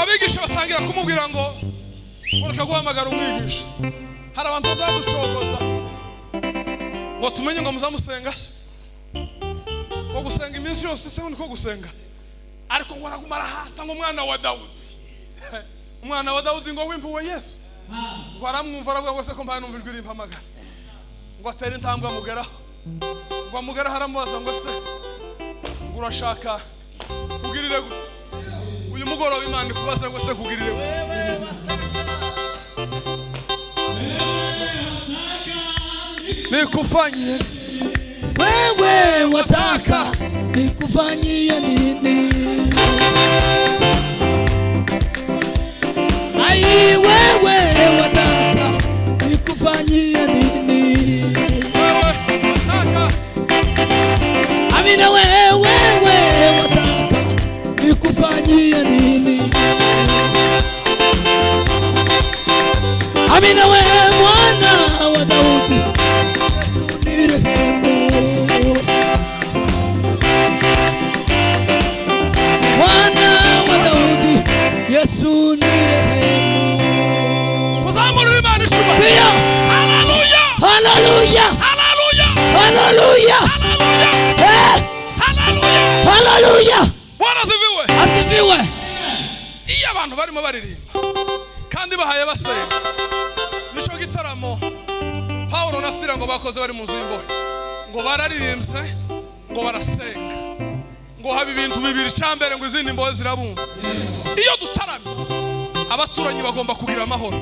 abigisha batangira kumubwira ngo ureka guhamagara umwigisha hari abantu bazaducogoza ngo tumenye ngo muzamusenga se ngo gusenga iminsi yose se ni ko gusenga ariko ngo araguma arahata ngo umwana wa dawudi umwana wa dawudi ngo wimpuwe yesu ngo aramwumva aravuga ngo se ko mbaye numva ijwi rimpamagara ngo atere intambwe amugeraho ngo amugeraho aramubaza ngo se ngo urashaka kugirire gute uyu mugoroba imana ikubaza ngo se kugirire gute nikufanyie wewe wataka nikufanyie nini ai wewe wataka nikufanyie nini wewe nataka amina wewe wewe wataka nikufanyie nini amina wewe mwana wa daudi Yesu nirehemu mwana wa daudi yesu nirehemu kuzamura imana ishubahiro Haleluya! haleluya haleluya haleluya haleluya haleluya Eh, haleluya haleluya waraziviwe asifiwe iyo abantu barimo baririmba kandi bahaye basenga nicyo gitaramo pawulo na sira ngo bakoze bari mu nzu y'imbohe ngo bararirimbye ngo barasenga ngo haba ibintu bibiri icya mbere ngo izindi mbohe zirabumva iyo dutaramye abaturanyi bagomba kugira amahoro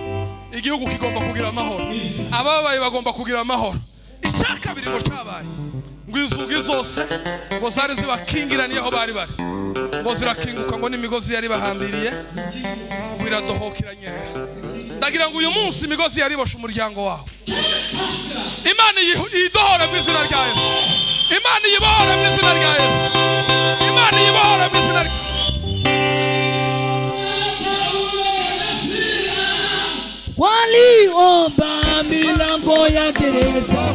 igihugu kigomba kugira amahoro ababaye bagomba kugira amahoro icya kabiri ngo cyabaye ngo inzugi zose ngo zari zibakingiraniye aho bari bari ngo zirakinguka ngo n'imigozi yari bahambiriye ngo iradohoka iranyerera ndagira ngo uyu munsi imigozi yariboshe umuryango wawe imana iyi- iyidohore mu izina rya yesu imana iyibohore mu izina rya yesu imana iyibohore mu izina rya waliomba milango ya gereza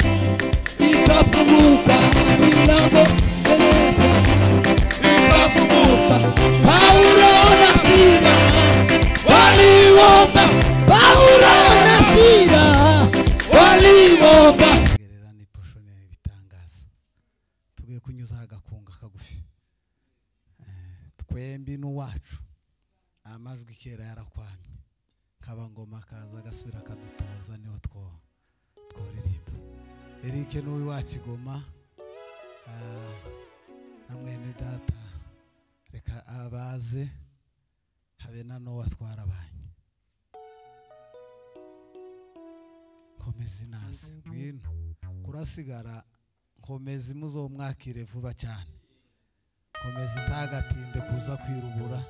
ikafunguka milango gereza ikafunguka paulo na sira waliomba paulo na sira waliomba gerera ni poshoneri bitangaza tugiye kunyuzaho agakunga kagufi Eh, twembi n'uwacu amajwi kera yarakwamye kabangoma kaza agasubira akadutoza niho two tworirimba erike n'uwi wa kigoma ah, na mwene data reka abaze habe na n'uwo twarabanye komeza inasi ngwino kurasigara nkomeza imuzo mwakire vuba cyane komeza itagatinde kuza kwirubura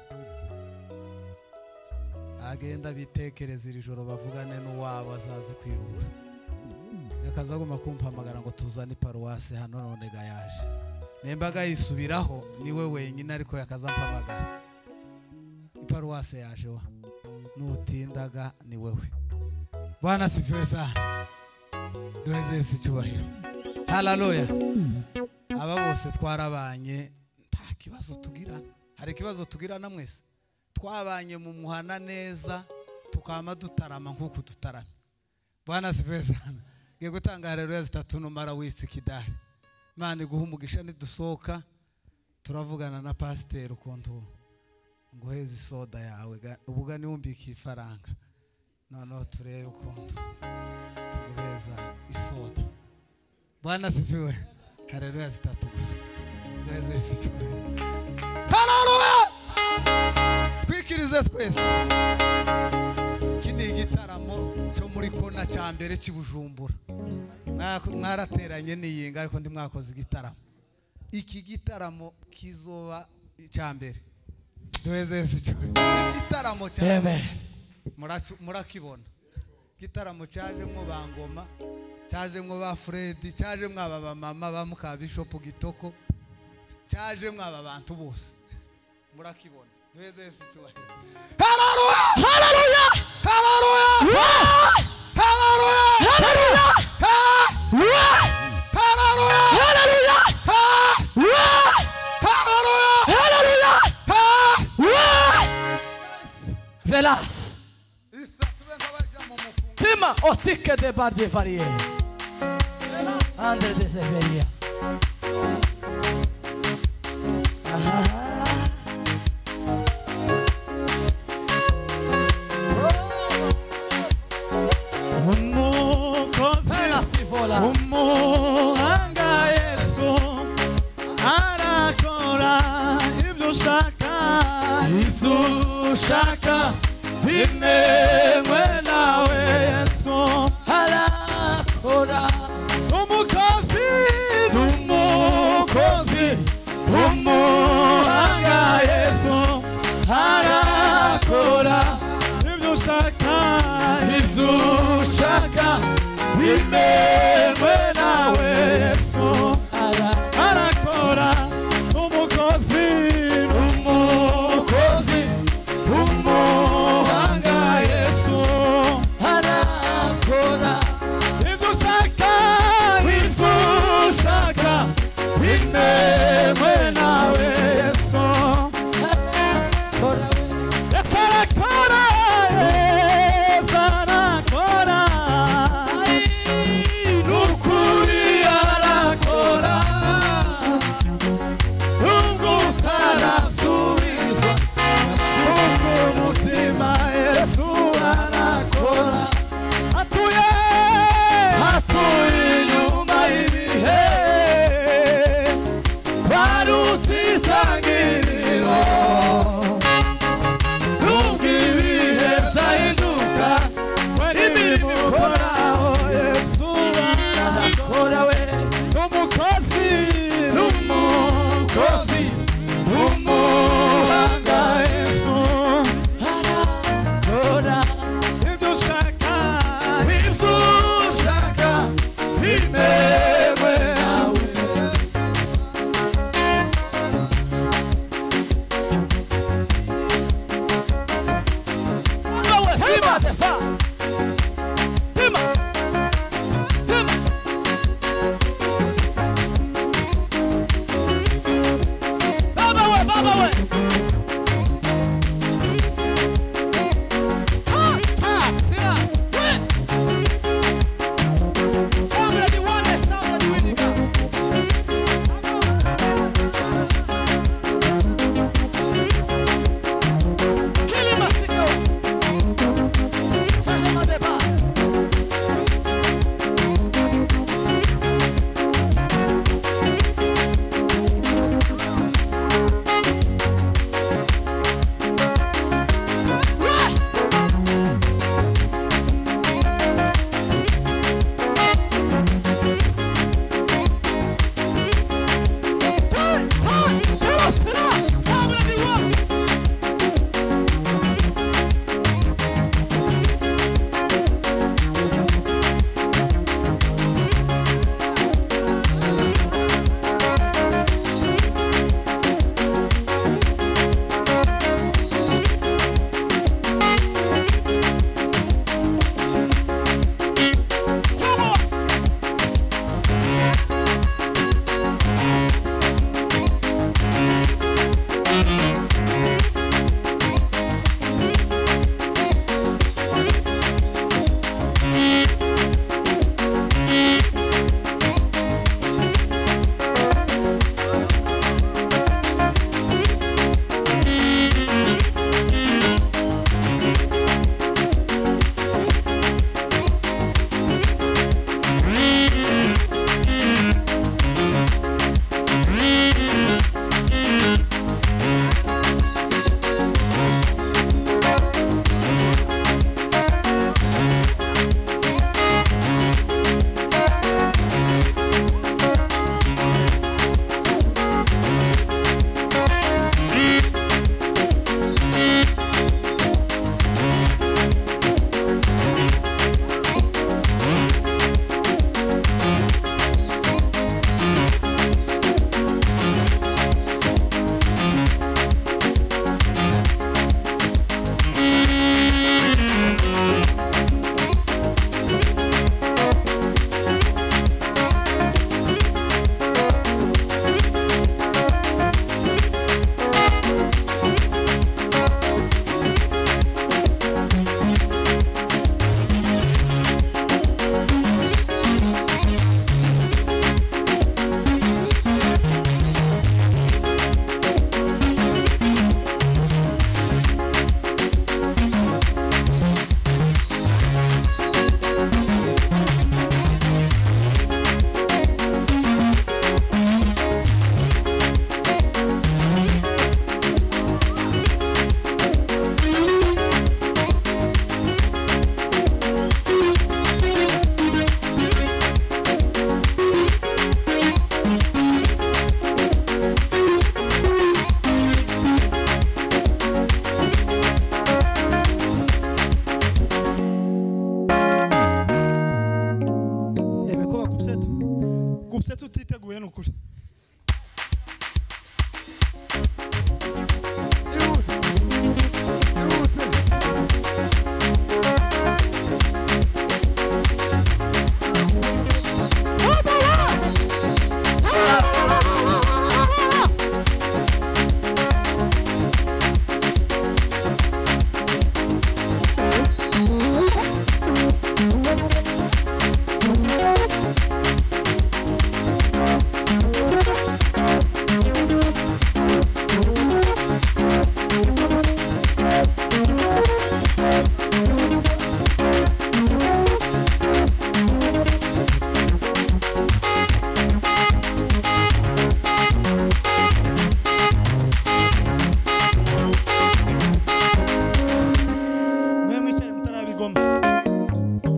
agenda bitekereza iri joro bavugane n'uwabo azaze kwirubura akaza agomba kumpamagara ngo tuzane paruwasi hano none ga yaje nembaga yisubiraho niwe wenyine ariko yakazampamagara iparuwasi yaje wa nutindaga ni wewe bwana sifiwe sana duheze yesu icyubahiro hararoya aba bose twarabanye nta kibazo tugirana hari ikibazo tugirana mwese twabanye mu muhana neza tukama dutarama nk'uko dutarama bwana sifiwe sana ngiye gutanga hararoya zitatu numara wisi kidari imana iguha umugisha nidusohoka turavugana na pasiteri ukuntu nguheze isoda yawe ga- ubwo niwumbikiye ifaranga noneho turebe ukuntu tuguheza isoda bwana sifiwe hareruya zitatu gusa neza yesu cyubahiro hareruya twikirize twese iki ni igitaramo cyo muri kona cya mbere cy'ibujumbura Mwako- mwarateranye niyinga ariko ndi mwakoze igitaramo iki gitaramo kizoba icya mbere duheze yesu cyubahiro igitaramo cya mbere Muracu- murakibona igitaramo cyajemo ba ngoma cyajemo ba furedi cyajemo aba bamama ba mukabishopu gitoko cyajemo aba bantu bose murakibona duheze yesu icyubahiro hararuya hararuya hararuya hararuya hararuya hararuya hararuya hararuya hararuya hararuya melasi isa tube nk'abaja mu mufungo Tima otike de bardi variye. Andre de severia. umukozi Pela si vola. umuhanga yesu arakora ibyo ushaka ibyo ushaka bimewe nawe yesu Hala kora. umukozi umukozi umuhanga yesu arakora ibyo ushaka ibyo ushaka bimewe nawe yesu Hala. arakora umukozi umukozi umuhanga yesu Hala kora. ibyo ushaka ibyo ushaka bimewe nawe yesu Hala kora. yesu arakora yesu arakora Ai.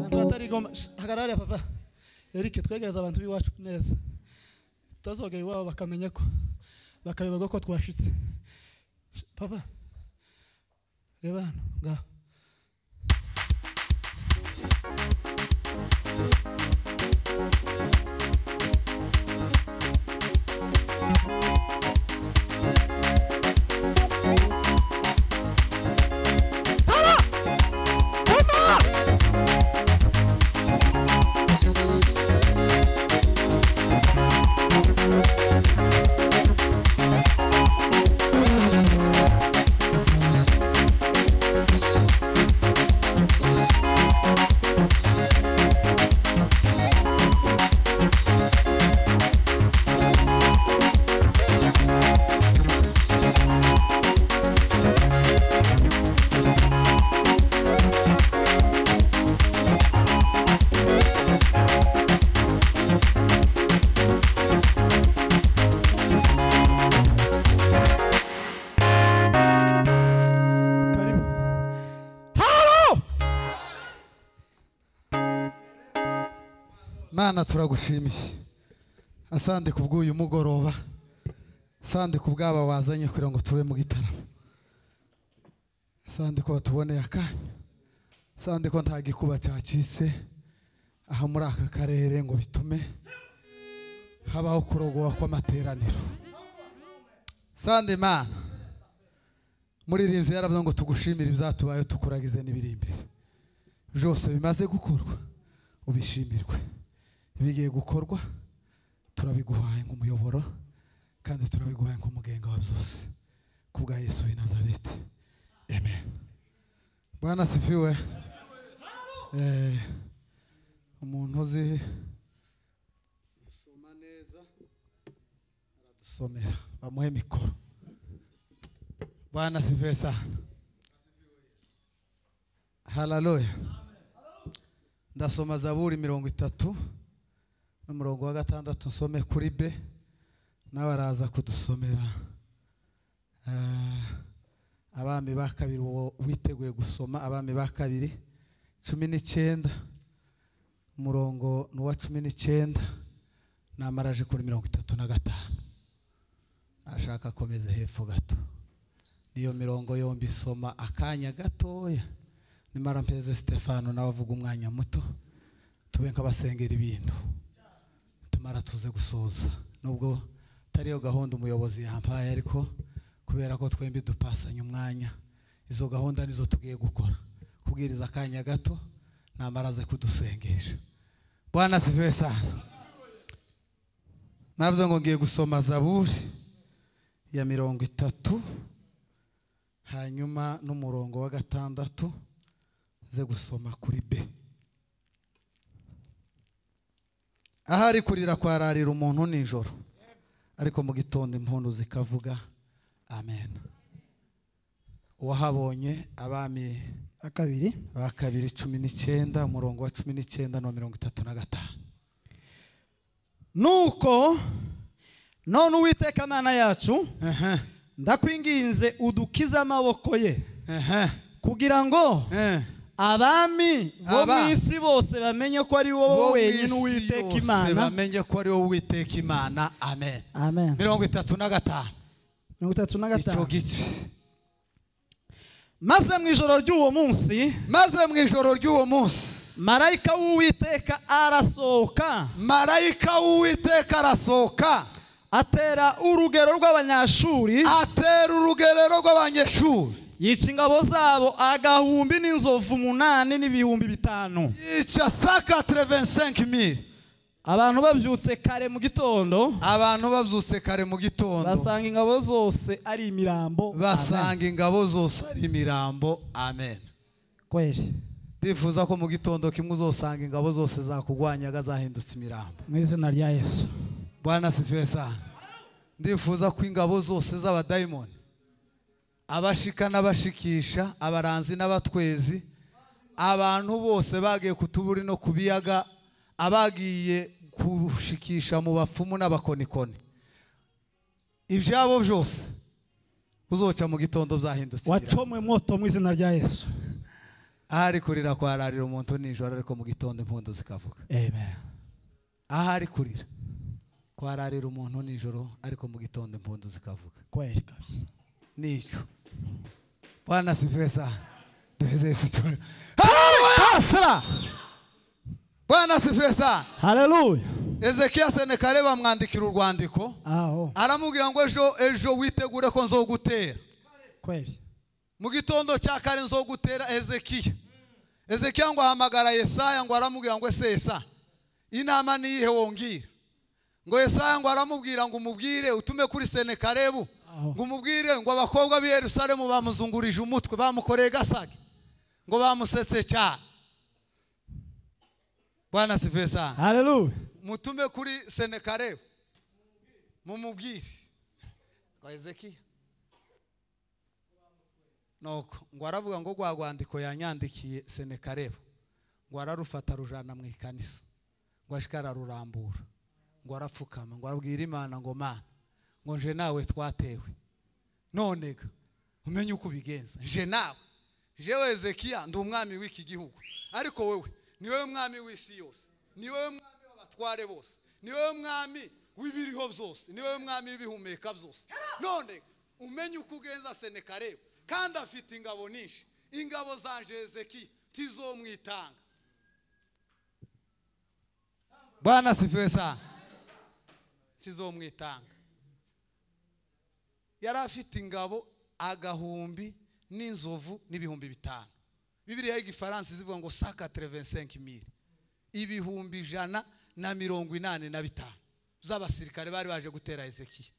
bariya papa eric twegereze abantu b'iwacu neza tutazogera iwabo bakamenya ko bakayoberwa ko twashitse papa reba hano ngaho karibu halo mana turagushimiye asande ku bw'uyu mugoroba asande ku bw'aba wazanye kugira ngo tube mu gitaramo asande ko watuboneye akanya asande ko nta gikuba cyacitse aha muri aka karere ngo bitume habaho kurogowa kw'amateraniro asande mana muririmbyi yaravuze ngo tugushimire ibyatubayeho tukuragize n'ibiri imbere byose bimaze gukorwa ubishimirwe bigiye gukorwa turabiguhaye nk'umuyoboro kandi turabiguhaye nk'umugenga wa byose ku bwa yesu w'i nazareti amen bwana sifiwe Eh, umuntu uzi gusoma neza aradusomera bamuhe mikoro bwana sifiwe sana haleluya ndasoma zaburi mirongo itatu n'umurongo wa gatandatu nsome kuri be nawe araza kudusomera Ah, abami ba kabiri uwo witeguye gusoma abami ba kabiri cumi n'icyenda umurongo ni uwa cumi n'icyenda namaraje kuri mirongo itatu na gatanu ashaka akomeze hepfo gato niyo mirongo yombi isoma akanya gatoya nimara mpeze stefano nawe avuga umwanya muto tube nk'abasengera ibintu tumara tuze gusoza nubwo atariyo gahunda umuyobozi yampaye ariko kubera ko twembi dupasanya umwanya izo gahunda nizo tugiye gukora kubwiriza akanya gato namara aze kudusengesha bwana sive sana navuze ngo ngiye gusoma zaburi ya mirongo itatu hanyuma n'umurongo wa gatandatu ze gusoma kuri b ahari kurira kwararira umuntu nijoro ariko mu gitondo impundu zikavuga amen uwahabonye abami akabiri ba kabiri cumi n'icyenda umurongo wa cumi n'icyenda na mirongo itatu na gatanu nuko none uwiteka mana yacu ndakwinginze udukize amaboko ye ehe kugira ngo eh. abami bo Aba- mu isi bose bamenye ko ari wowe Bo wenyine mu isi uwiteka yose imana bamenye ko ari wowe uwiteka imana amen amen mirongo itatu na gatanu mirongo itatu na icyo gatanu gice maze mu ijoro ry'uwo munsi maze mu ijoro ry'uwo munsi marayika w'uwiteka arasohoka marayika w'uwiteka arasohoka atera urugero rw'abanyashuri atera urugerero rw'abanyeshuri yica ingabo zabo agahumbi n'inzovu umunani n'ibihumbi bitanu yica saka terevensenke miri abantu babyutse kare mu gitondo abantu babyutse kare mu gitondo basanga ingabo zose ari imirambo Amen. basanga ingabo zose ari imirambo amen kweli ndifuza ko mu gitondo kimwe uzosanga ingabo zose zakugwanyaga zahindutse imirambo mu izina rya yesu bwana sifiwe sana ndifuza ko ingabo zose z'abadayimoni abashika n'abashikisha abaranzi n'abatwezi abantu bose bagiye ku tuburi no ku biyaga abagiye gushikisha mu bapfumu n'abakonikoni ibyabo byose uzoca mu gitondo byahindutse ibiraka. wacomwe moto mu izina rya yesu ahari kurira kwararira umuntu nijoro ariko mu gitondo impundu zikavuga amen ahari kurira kwararira umuntu nijoro ariko mu gitondo impundu zikavuga kweli kabisa nicho bwana sifiwe sana tuweze Yesu tu- Haleluya! Sala. bwana sifiwe sana haleluya ezekiya senekare bamwandikira urwandiko aho aramubwira ngo ejo ejo witegure ko nzogutera kweli mu gitondo cya kare nzogutera ezekiya ezekiya ngo ahamagara yesaya ngo aramubwira ngo ese yesa inama ni iyihe wongera ngo yesaya ngo aramubwira ngo umubwire utume kuri senekarebu ngo umubwire ngo abakobwa b'i yerusalemu bamuzungurije umutwe bamukoreye gasage ngo bamusetse cyane bwana sivesana haleluya mutume kuri senekarebu mumubwire kwa ezekiya nuko ngo aravuga ngo rwa rwandiko yanyandikiye senekarebu ngo ararufata arujana mu ikanisa ngo ashika ararurambura ngo arapfukama ngo arabwira imana ngo mana ngo nje nawe twatewe none ga umenye uko ubigenza nje nawe jewe ezekiya ndi umwami w'iki gihugu ariko wowe ni wowe mwami w'isi yose ni wowe mwami w'abatware bose ni wowe mwami w'ibiriho byose ni wowe mwami w'ibihumeka byose none ga, umenye uko ugenza senekarebu kandi afite ingabo nyinshi ingabo zanje ezekiya tizomwitanga bwana sifiwe sana tizomwitanga yari afite ingabo agahumbi n'inzovu n'ibihumbi bitanu bibiriya y'igifaransa zivuga ngo saka terevensenke mire ibihumbi ijana na mirongo inani na bitanu z'abasirikare bari baje gutera ezekiya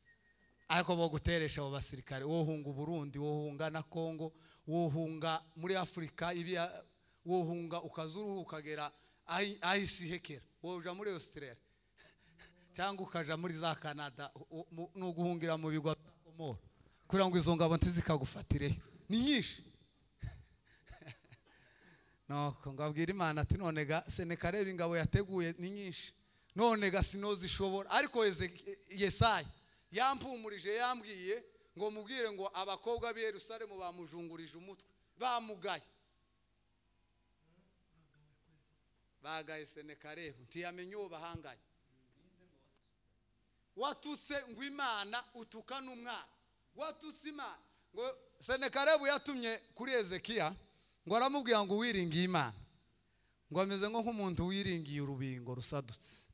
ariko bo guteresha abo basirikare wohunga uburundi wohunga na kongo wohunga muri afurika ibiya wohunga ukaza uruhu ukagera ahi- ahisi hekera woja muri australia cyangwa ukaja muri za canada u- mu- ni uguhungira mu bigwa bya komoro kugira ngo izo ngabo ntizikagufatireyo ni nyinshi nuko ngo abwire imana ati none ga senekareba ingabo yateguye ni nyinshi none ga sinozishobora ariko Eze- yesaya yampumurije yambwiye ngo mubwire ngo abakobwa b'i yerusalemu bamujungurije umutwe bamugaye bagaye senekarebu ntiyamenye uwo bahanganye watutse ngo imana utuka n'umwana watutse imana ngo senekarebu yatumye kuri ezekiya ngo aramubwira ngo wiringiye imana ngo ameze nko nk'umuntu wiringiye urubingo rusadutse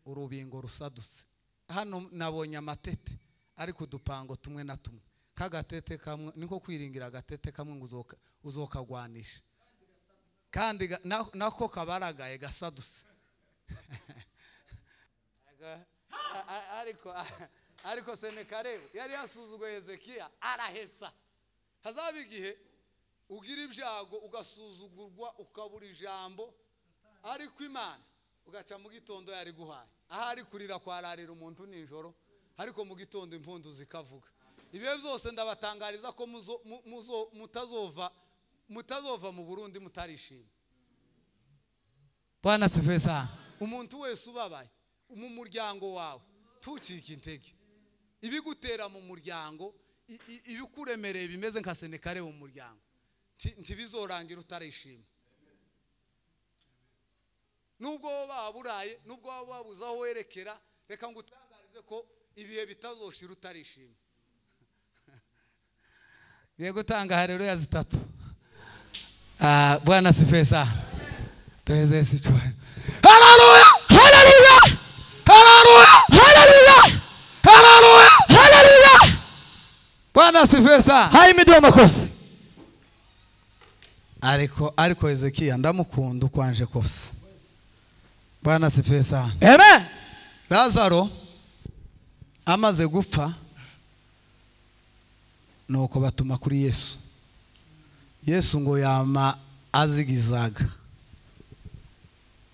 urubingo rusadutse hano nabonye amatete ariko udupango tumwe na tumwe k'agatete kamwe niko kwiringira agatete kamwe ngo uzoka- uzokagwanisha kandi ga- na- nako kabaragaye gasadutse Aga- a- a- ariko ariko senekarebu yari yasuzuguye hezekiya arahesa hazaba igihe ugira ibyago ugasuzugurwa ukabura ijambo ariko imana ugaca mu gitondo yari guhaye ahari kurira kwararira umuntu nijoro ariko mu gitondo impundu zikavuga ibihe byose ndabatangariza ko muzo- mu- muzo- mutazova mutazova mu burundi mutarishima bwana sivesa umuntu wese ubabaye mu muryango wawe ntucike intege ibigutera mu muryango i- i- ibikuremereye bimeze nka senekare mu muryango nti- ntibizorangira utarishima nubwo wowe waba uraye nubwo waba wabuze aho werekera reka ngo utangarize ko ibihe bitazoshira utarishima yego utanga hareruya zitatu Ah, bwana sife sana tuweze yesu tuwe haleluya haleluya haleluya haleluya haleluya haleluya bwana sife sana hayi imidiyo amakosa ariko ariko hezekiya ndamukunda uko anje kose bwana sife sana amen lazaro amaze gupfa nuko batuma kuri yesu yesu ngo yama azigizaga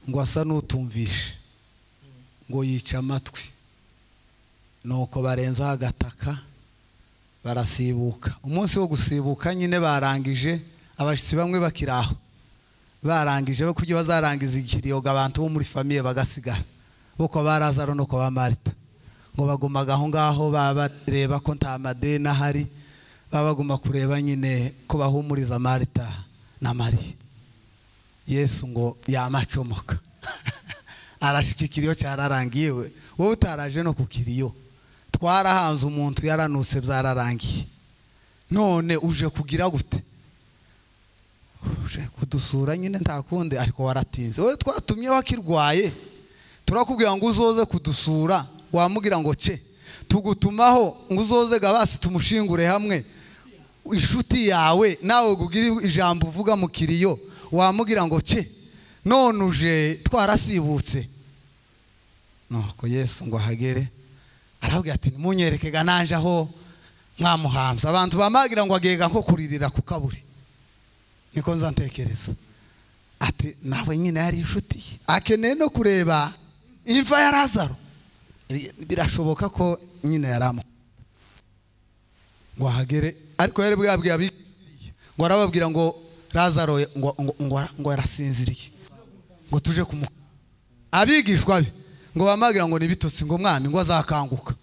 ngo asa n'utumvishe ngo yica amatwi nuko barenzaho agataka barasibuka umunsi wo gusibuka nyine barangije abashyitsi bamwe bakiri aho barangije bo kuburyo bazarangiza ikiriyoga abantu bo muri famiye bagasigara uko ba lazaro nuko ba marita ngo bagumaga aho ngaho baba bareba ko nta madeni ahari baba baguma kureba nyine ko bahumuriza marita na mariya yesu ngo yamacomoka arashikikiriyo cyararangiye we wowe utaraje no ku kiriyo twarahanze umuntu yaranutse byararangiye none uje kugira gute uje kudusura nyine nta kundi ariko waratinze wowe twatumye wakirwaye turakubwira ngo uzoze kudusura wamubwira ngo ce tugutumaho ngo uzoze gabasi tumushingure hamwe inshuti yawe nawe kugira ijambo uvuga mu kiriyo wamubwira ngo ce none uje twarasibutse nuko yesu ngo ahagere arabwira ati ntimunyereke naje aho mwamuhambye abantu bamagira ngo agega nko kuririra ku kaburi niko nza ntekereza ati nawe nyine yari inshuti ye akeneye no kureba imva ya razaro birashoboka ko nyine yari amu ngo ahagere ariko yari bwabwiye abigiriye ngo arababwira ngo razaro ngo ngo ngo ngo yarasinziriye ngo tuje kumuha abigishwa be ngo bamubwira ngo nibitotsi ngo umwana ngo azakanguka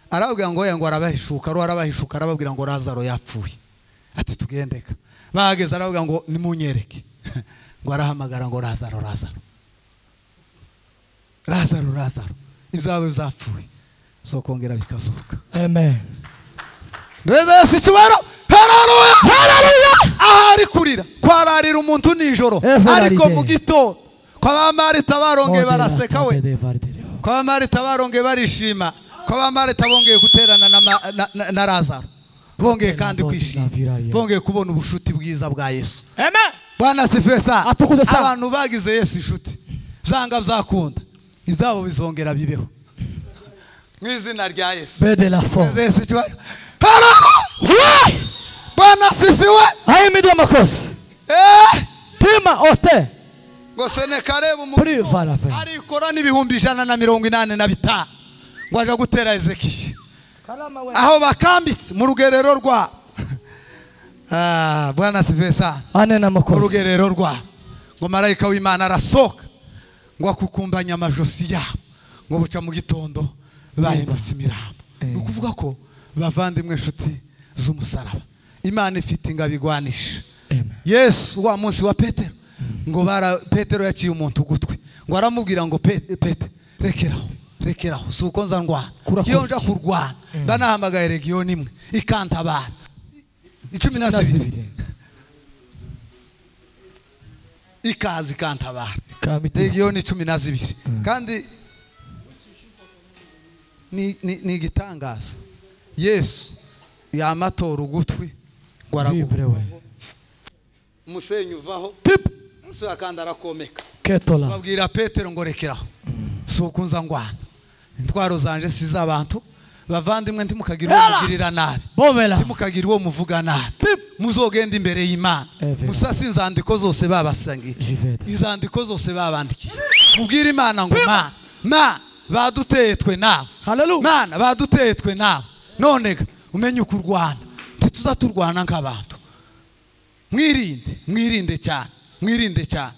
arababwira ngo oya ngo arabahishuka ruho arabahishuka arababwira ngo razaro yapfuye ati tugendeka bahageze arababwira ngo nimunyereke ngo arahamagara ngo razaro razaro razaro razaro ibyawe byapfuye bizokongera bikazuka amen ndabeza yesu ikibaro hararuya hararuya ahari kurira kwararira umuntu nijoro Evaride. ariko mu gitondo kwa bamarita barongeye baraseka we kwa bamarita barongeye barishima kwa bamarita bongeye guterana na, ma- na, na, na razaro bongeye kandi kwishima bongeye kubona ubushuti bwiza bwa yesu amen bwana sifesa Atukuze sana. abantu bagize yesu inshuti byanga byakunda ibyabo bizongera bibeho mu izina rya yesu bede la fo Yesu ikibazo. Haleluya! Bwana asifiwe! ayimidwa makosi Eh! tima ote Ngo Senekarebe umuntu kuri varave arikora n'ibihumbi ijana na mirongo inani na bitanu ngo aje gutera Ezekiya aho bakambitse mu rugerero rwa Ah, Bwana asifiwe sana ane na mu makosi rugerero rwa ngo marayika w'Imana arasohoka ngo akukumbanye amajosi yabo ngo buca mu gitondo bahindutse imirambo ni ukuvuga ko bavandimwe inshuti z'umusaraba imana ifite ingabo igwanisha yesu wa munsi wa petero ngo bara petero yaciye umuntu ugutwi ngo aramubwira ngo Pe- pete rekeraho rekeraho si uko nza ndwana Kurakora iyo nja kurwana mba nahamagaye regiyoni imwe ikantabara icumi na zibiri ikaza ikantabara legiyoni cumi na zibiri kandi ni- ni ni igitangaza yesu yamatora ugutwi ngo araguha umusenyi uvaho umusura kandi arakomeka ketola babwira petero ngo rekeraho si ukunza ngwana intwaro zanje si iz'abantu bavandimwe ntimukagira uwo mugirira nabi bobela ntimukagira uwo muvuga nabi muzogenda imbere y'imana Amen. musase inzandiko zose babasangiye Jivete. inzandiko zose babandikiye mubwire imana ngo ma ma baduteye twe nawe Hallelujah. mana baduteye twe nawe none ga, umenye uko urwana ntituza turwana nk'abantu mwirinde mwirinde cyane mwirinde cyane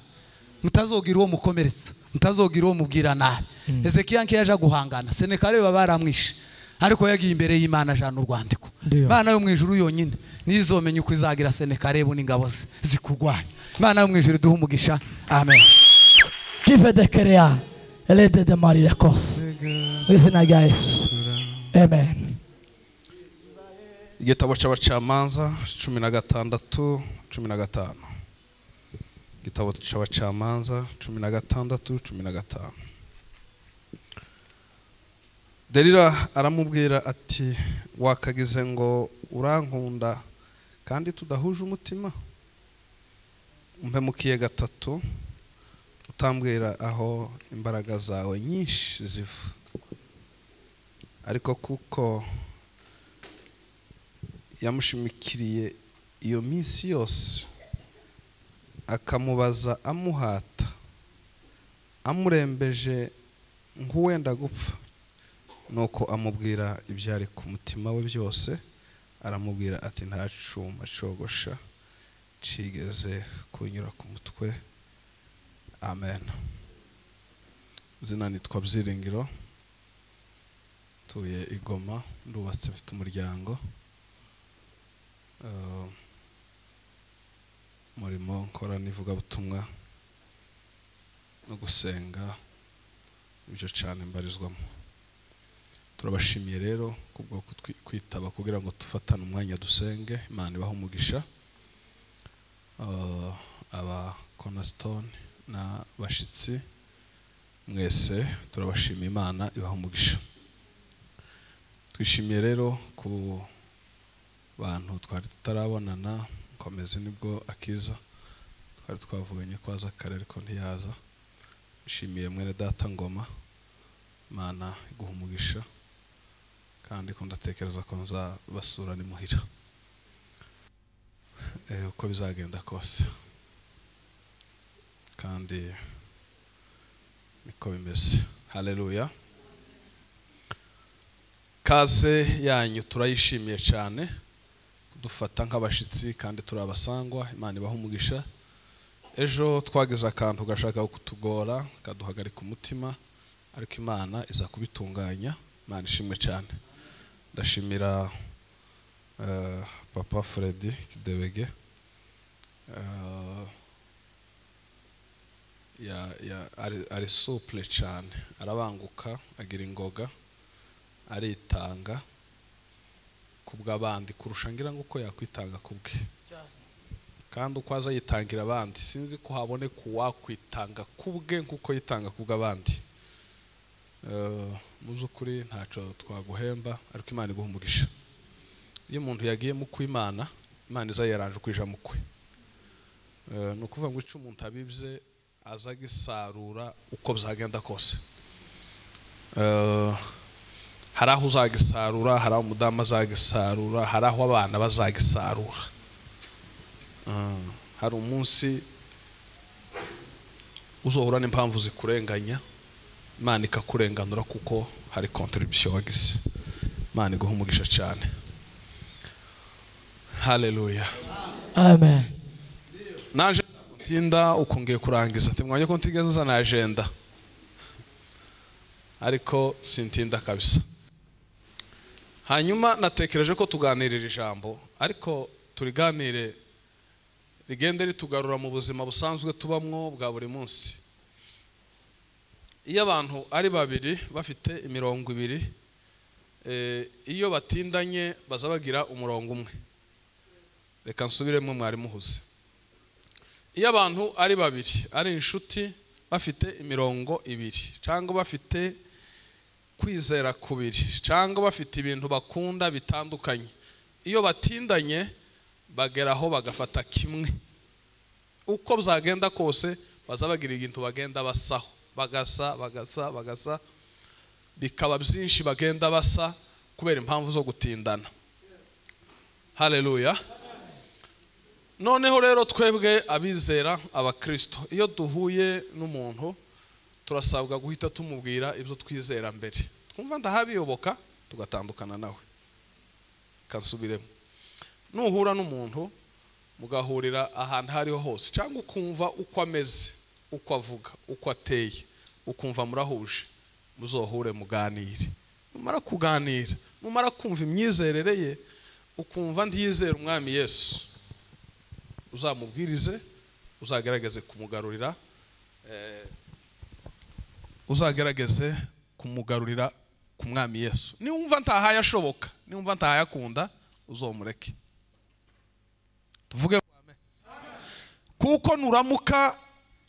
mutazogira uwo mukomeretsa mutazogira uwo mubwira nabi ezekiya nkiyo aje guhangana senekareba baramwishe ariko yagiye imbere y'imana ajana urwandiko Ndiyo. imana yo mu ijuru yonyine niyo izomenya uko izagira senekarebu n'ingabo ze zikurwanya imana yo mu ijuru iduhe umugisha amen jive de kerea elede de marire kose mu izina rya yesu amen igitabo cy'abacamanza cumi na gatandatu cumi na gatanu igitabo cy'abacamanza cumi na gatandatu cumi na gatanu derira aramubwira ati wakagize ngo urankunda kandi tudahuje umutima umpemukiye gatatu utambwira aho imbaraga zawe nyinshi ziva ariko kuko yamushimikiriye iyo minsi yose akamubaza amuhata amurembeje nk'uwenda gupfa nuko amubwira ibyari ku mutima we byose aramubwira ati nta cuma cogosha cigeze kunyura ku mutwe amen izina nitwa byiringiro tuye igoma ndubatse mfite umuryango muri umurimo nkora n'ivugabutumwa no gusenga ibyo cyane mbarizwamo turabashimiye rero kubwo kutwi- kwitaba kugira ngo dufatane umwanya dusenge imana ibahe umugisha Ah, aba konasitone n'abashyitsi mwese turabashimiye imana ibahe umugisha twishimiye rero ku bantu twari tutarabonana komeze nibwo akiza twari twavuganye ko aza kare ariko ntiyaza nshimiye mwene data ngoma imana iguha umugisha kandi ko ndatekereza ko nzabasura ni muhira Eh, uko bizagenda kose kandi niko bimeze haleluya kaze yanyu turayishimiye cyane dufata nk'abashyitsi kandi turi abasangwa imana ibaha umugisha ejo twagize akantu gashaka kutugora kaduhagarika umutima ariko imana iza kubitunganya imana ishimwe cyane ndashimira eh, papa Freddy kidebege eh, ya- ya- ari- ari supure cyane arabanguka agira ingoga aritanga ku bw'abandi kurusha ngira ngo uko yakwitanga ku bwe kandi uko aza yitangira abandi sinzi ko haboneka uwakwitanga ku bwe nk'uko yitanga ku bw'abandi Eh, mu by'ukuri ntacyo twaguhemba ariko imana iguha umugisha iyo umuntu yagiye mu kwimana imana iza yaranje ukwija mu kwe Eh, ni ukuvuga ngo icyo umuntu abibye aza agisarura uko byagenda kose Eh, hari aho uzagisarura hari aho umudamu azagisarura hari aho abana bazagisarura Ah, hari umunsi uzohura n'impamvu zikurenganya imana ikakurenganura kuko hari kontribusiyo wagize imana iguha umugisha cyane haleluya amen naje tinda ukongeye kurangiza ati mwanya ko ntigeze na agenda ariko sintinda kabisa hanyuma natekereje ko tuganirira ijambo ariko turiganire rigende ritugarura mu buzima busanzwe tubamwo bwa buri munsi iyo abantu ari babiri bafite imirongo ibiri eh, iyo batindanye baza bagira umurongo umwe reka nsubiremo mwari muhuze iyo abantu ari babiri ari inshuti bafite imirongo ibiri cyangwa bafite kwizera kubiri cyangwa bafite ibintu bakunda bitandukanye iyo batindanye bageraho bagafata kimwe uko byagenda kose baza bagira ikintu bagenda basaho bagasa bagasa bagasa bikaba byinshi bagenda basa kubera impamvu zo gutindana haleluya noneho rero twebwe abizera abakristo iyo duhuye n'umuntu turasabwa guhita tumubwira ibyo twizera mbere twumva ndahabiyoboka tugatandukana nawe kansubiremo nuhura n'umuntu mugahurira ahantu aho ariho hose cyangwa ukumva uko ameze uko avuga uko ateye ukumva murahuje muzohure muganire mumara kuganira mumara kumva imyizerere ye ukumva ntiyizera umwami yesu uzamubwirize uzagerageze kumugarurira eh, uzagerageze kumugarurira ku mwami yesu niwumva ntahaye ashoboka niwumva ntahaye akunda uzomureke tuvuge ngo amen. kuko nuramuka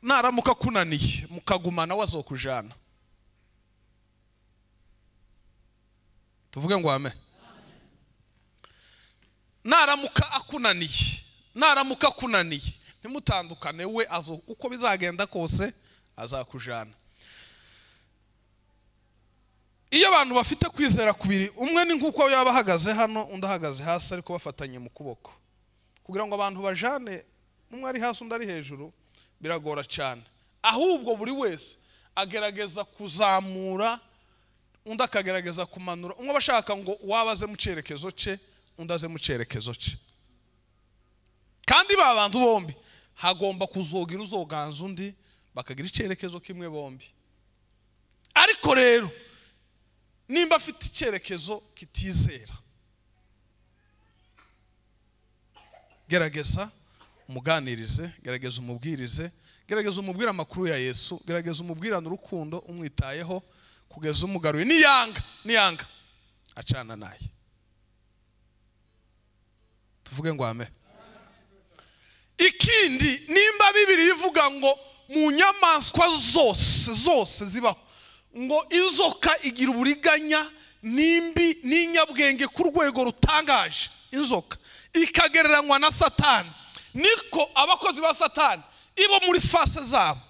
naramuka akunaniye mukagumana we azokujana tuvuge ngo amen naramuka akunaniye naramuka akunaniye ntimutandukane we azo uko bizagenda kose azakujana iyo abantu bafite kwizera kubiri umwe ni nk'uko yaba ahagaze hano undi ahagaze hasi ariko bafatanye mu kuboko kugira ngo abantu bajane umwe ari hasi undi ari hejuru biragora cyane ahubwo buri wese agerageza kuzamura undi akagerageza kumanura umwe aba ashaka ngo uwaba aze mu cyerekezo cye undi aze mu cyerekezo cye kandi ba bantu bombi hagomba kuzogira uzoganza undi bakagira icyerekezo kimwe bombi ariko rero nimba afite icyerekezo kitizera gerageza umuganirize gerageza umubwirize gerageza umubwire amakuru ya yesu gerageza umubwirane urukundo umwitayeho kugeza umugaruye niyanga niyanga acana naye tuvuge ngo ame ikindi nimba bibiri ivuga ngo mu nyamaswa zose zose zibaho ngo inzoka igira uburiganya n'imbi n'inyabwenge ku rwego rutangaje inzoka ikagereranywa na satani niko abakozi ba satani ibo muri fase zabo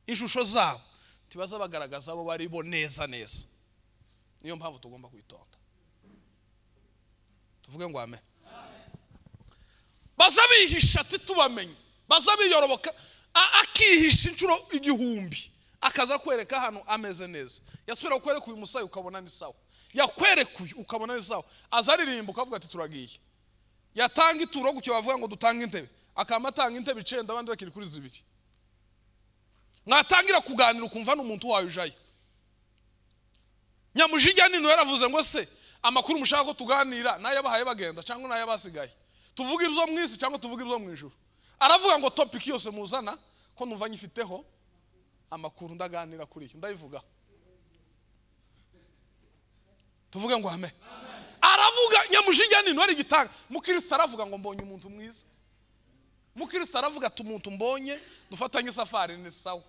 ishusho zabo ntibaza bagaragaza abo bari bo neza neza niyo mpamvu tugomba kwitonda tuvuge ngo ame baza bihisha titubamenye baza biyoroboka a- akihisha inshuro igihumbi akaza kwereka ahantu ameze neza yasubira kukwereka uyu musayi ukabona ni sawa yakwerekuye ukabona ni sawa aza aririmba ukavuga ati turagiye yatanga ituro gutyo bavuga ngo dutange intebe akaba atanga intebe icenda abandi bakiri kuri zibiri mwatangira kuganira ukumva ni umuntu wawe ujayo nyamujinya nino yaravuze ngo se amakuru mushaka ko tuganira n'ayabahaye bagenda cyangwa n'ayabasigaye tuvuge ibyo mu isi cyangwa tuvuge ibyo mu ijuru aravuga ngo topiki yose muzana ko numva nyifiteho amakuru ndaganira kuri yo ndayivuga tuvuge ngo ame aravuga nyamujinya nino ari gitanga mukristo aravuga ngo mbonye umuntu mwiza mukristo aravuga ati umuntu mbonye dufatanye isafari ni sawa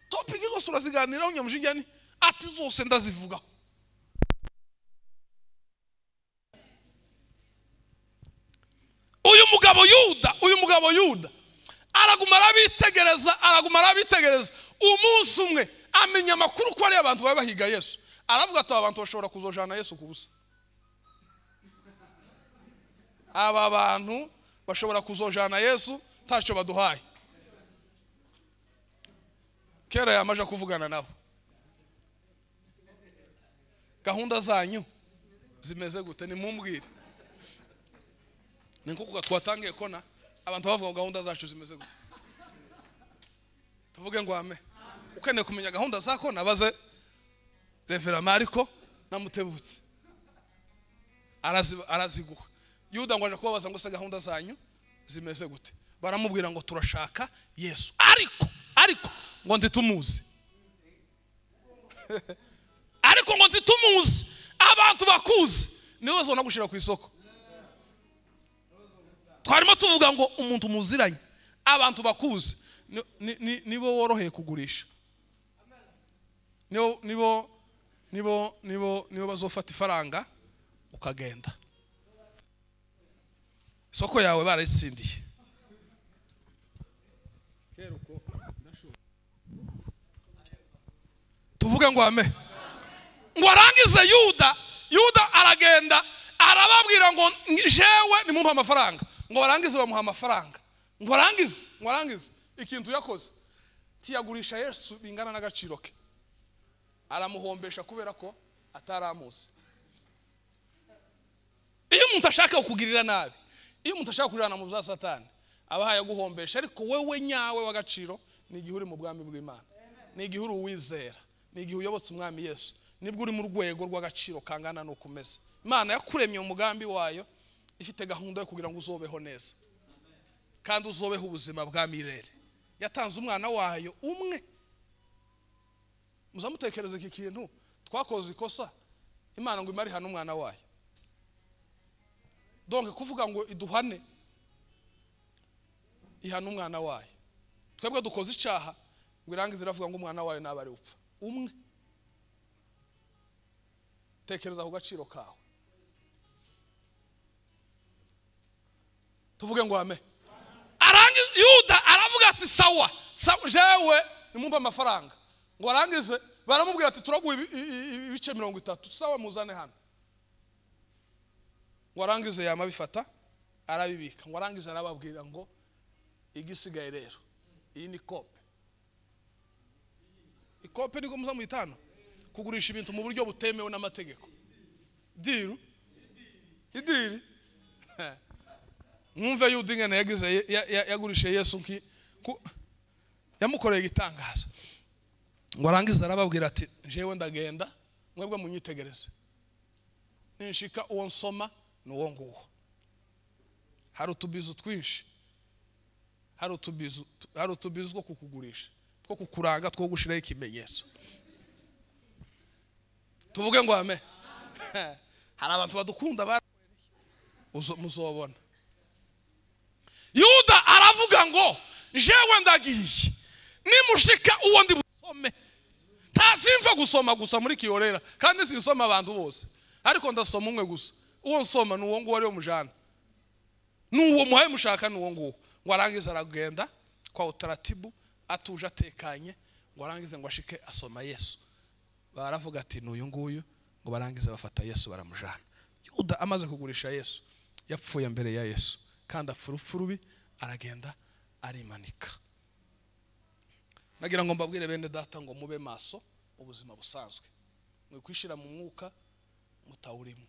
topiki zose uraziganiraho nyamujinya ni ati zose ndazivugaho uyu mugabo yuda uyu mugabo yuda araguma arabitegereza araguma arabitegereza umunsi umwe amenya amakuru ko ari abantu baba bahiga yesu aravuga ati aba bantu bashobora kuzojana yesu ku busa aba bantu bashobora kuzojana yesu ntacyo baduhaye kera yamaje kuvugana nabo gahunda zanyu zimeze gute nimumbwire ni nko twatangiye kona abantu bavuga ngo gahunda zacu zimeze gute tuvuge ngo ame ukeneye kumenya gahunda za kona baze revera mariko namutebutse Arazi- araziguha yuda ngo aje kubabaza ngo se gahunda zanyu zimeze gute baramubwira ngo turashaka yesu ariko ariko ngo ntitumuzi ariko ngo ntitumuzi abantu bakuzi niwe bazabona gushyira ku isoko twarimo tuvuga ngo umuntu muziranye abantu bakuzi ni- ni- ni- nibo woroheye kugurisha nibo nibo nibo nibo nibo bazofata ifaranga ukagenda isoko yawe barayitsindiye tuvuge ngo ame ngo arangize yuda yuda aragenda arababwira ngo jewe nimumpe amafaranga ngo barangize bamuha amafaranga ngo arangize ngo arangize ikintu yakoze tiyagurisha yesu bingana n'agaciro ke aramuhombesha kubera ko ataramuzi iyo umuntu ashaka kukugirira nabi iyo umuntu ashaka kurirana mu bya satani aba ahaye aguhombesha ariko wowe nyawe w'agaciro ni igihe uri mu bwami bw'imana ni igihe uri uwizera ni igihe uyobotse umwami yesu nibwo uri mu rwego rw'agaciro kangana n'uko umeze imana yakuremye mu mugambi wayo ifite gahunda yo kugira ngo uzobeho neza kandi uzobeho ubuzima bwa mirere yatanze umwana wayo umwe muzamutekereza iki kintu twakoze ikosa imana ngo imare hano umwana wayo donc kuvuga ngo iduhane ihana umwana wayo twebwe dukoze icyaha ngo irangize iravuga ngo umwana wayo naba ari upfa umwe tekereza ku gaciro kawe tuvuge ngo ame arangize yuda aravuga ati sawa sawa jewe nimumpe amafaranga ngo arangize baramubwira ati turaguha ibi- i- i- ibice mirongo itatu sawa muzane hano ngo arangize yamabifata arabibika ngo arangize arababwira ngo igisigaye rero iyi ni kope ikope niko muza muyitana kugurisha ibintu mu buryo butemewe n'amategeko diru idiri mwumve yuda ingene yagize ye- ya- ya- yagurishije yesu nki ku- yamukoreye igitangaza ngo arangize arababwira ati jewe ndagenda mwebwe munyitegereze ninshika uwo nsoma ni uwo nguwo hari utubizu twinshi hari utubizu hari utubizu two kukugurisha two kukuranga two gushiraho ikimenyetso tuvuge ngo ame hari abantu badukunda ba Uzo- muzobona yuda aravuga ngo jewe ndagiye nimushika uwo ndi busome ntasimva gusoma gusa muri kiyorera kandi sinsoma abantu bose ariko ndasoma umwe gusa uwo nsoma ni uwo nguwo ari wo mujana ni uwo muhaye mushaka ni uwo nguwo ngo arangize aragenda kwa utaratibu atuje atekanye ngo arangize ngo ashike asoma yesu baravuga ati ni uyu nguyu ngo barangize bafata yesu baramujana yuda amaze kugurisha yesu yapfuye mbere ya yesu kandi apfa urupfu rubi aragenda arimanika nagira ngo mbabwire bene data ngo mube maso mu buzima busanzwe mwikwishira mu mwuka mutawurimo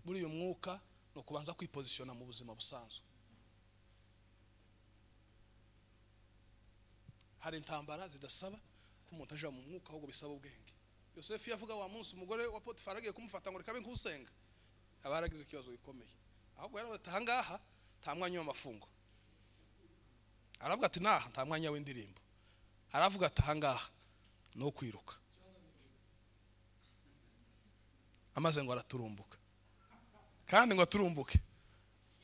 muri uyu mwuka ni ukubanza kwipozisiyona mu buzima busanzwe hari intambara zidasaba ko umuntu aja mu mwuka ahubwo bisaba ubwenge yosefu iyo avuga wa munsi umugore wa potifari agiye kumufata ngo reka be nk'usenga aba yaragize ikibazo gikomeye ahubwo yaravuga ati ahangaha nta mwanya w'amafungo aravuga ati naha nta mwanya w'indirimbo aravuga ati ahangaha ni ukwiruka amaze ngo araturumbuka kandi ngo aturumbuke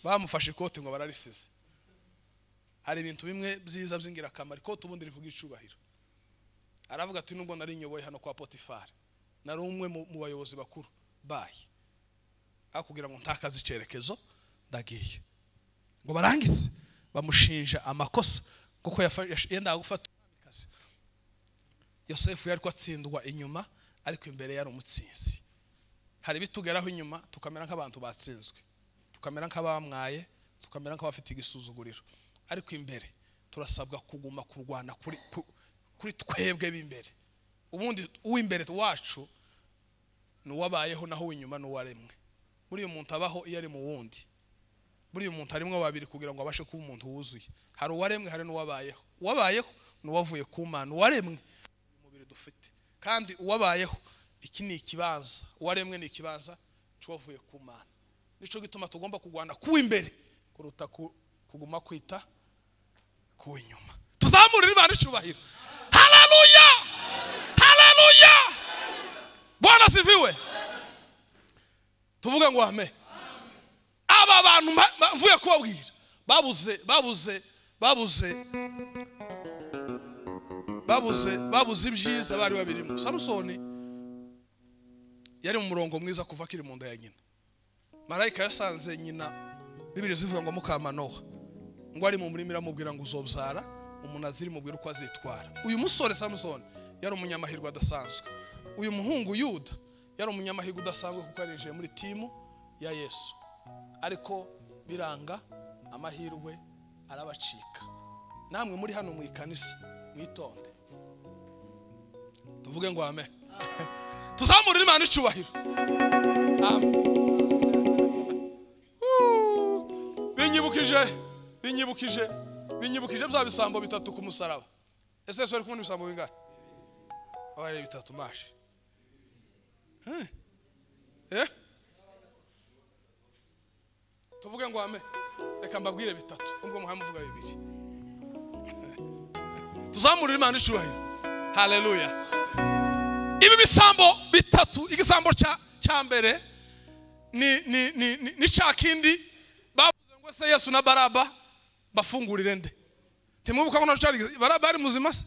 bamufashe ikote ngo bararisize hari ibintu bimwe byiza by'ingirakamaro ikote ubundi rivuga icubahiro aravuga ati nubwo nari nyoboye hano kwa potifari nari umwe mu mu bayobozi bakuru bayi akubwira ngo ntakaze icyerekezo ndagiye ngo barangize bamushinja amakosa kuko yafa- yash- yendaga gufata umwamikazi yosefu yari ko atsindwa inyuma ariko imbere yari umutsinzi hari ibitugeraho inyuma tukamera nk'abantu batsinzwe tukamera nk'abamwaye tukamera nk'abafite igisuzuguriro ariko imbere turasabwa kuguma kurwana kuri, ku- kuri twebwe b'imbere ubundi uw'imbere wacu ni uwabayeho naho uw'inyuma ni uwaremwe buriya umuntu abaho iyo ari mu wundi buriya umuntu harimo babiri kugira ngo abashe kuba umuntu wuzuye hari uwaremwe hari n'uwabayeho uwabayeho ni uwavuye ku mana uwaremwe umubiri dufite kandi uwabayeho iki ni ikibanza uwaremwe ni ikibanza cy'uwavuye ku mana nicyo gituma tugomba kurwana ku imbere kuruta ku- kuguma kwita ku inyuma tuzamurire imana icyubahiro hararuya hararuya bwana siviwe tuvuge ngo ame aba bantu mba- mba- mvuye kubabwira babuze babuze babuze babuze babuze ibyiza bari babirimo samusoni yari mu murongo mwiza kuva akiri mu nda ya nyina marayika yasanze nyina bibiri zivuga ngo mukamanoha ngo ari mu murima iramubwira ngo uzobyara umunaziri mubwira uko azitwara uyu musore samusoni yari umunyamahirwe adasanzwe uyu muhungu yuda yari umunyamahirwe udasanzwe kuko yarinjiye muri timu ya yesu ariko biranga amahirwe arabacika namwe muri hano mu ikanisa mwitonde tuvuge ngo ame tuzamurire imana icyubahiro Amen. Woo! binyibukije binyibukije binyibukije bya bisambo bitatu ku musaraba ese yesu ari kumwe n'ibisambo bingahe aba ari bitatu maje Eh? eh tuvuge ngo ame reka mbabwire bitatu nubwo muhaye muvuga bibiri tuzamurire imana icyubahiro haleluya ibi bisambo bitatu igisambo cya cya mbere ni ni ni ni- ni cya kindi bavuze ngo se yesu na baraba bafungurire nde ntimwibuka ko nacyo baraba yari muzima se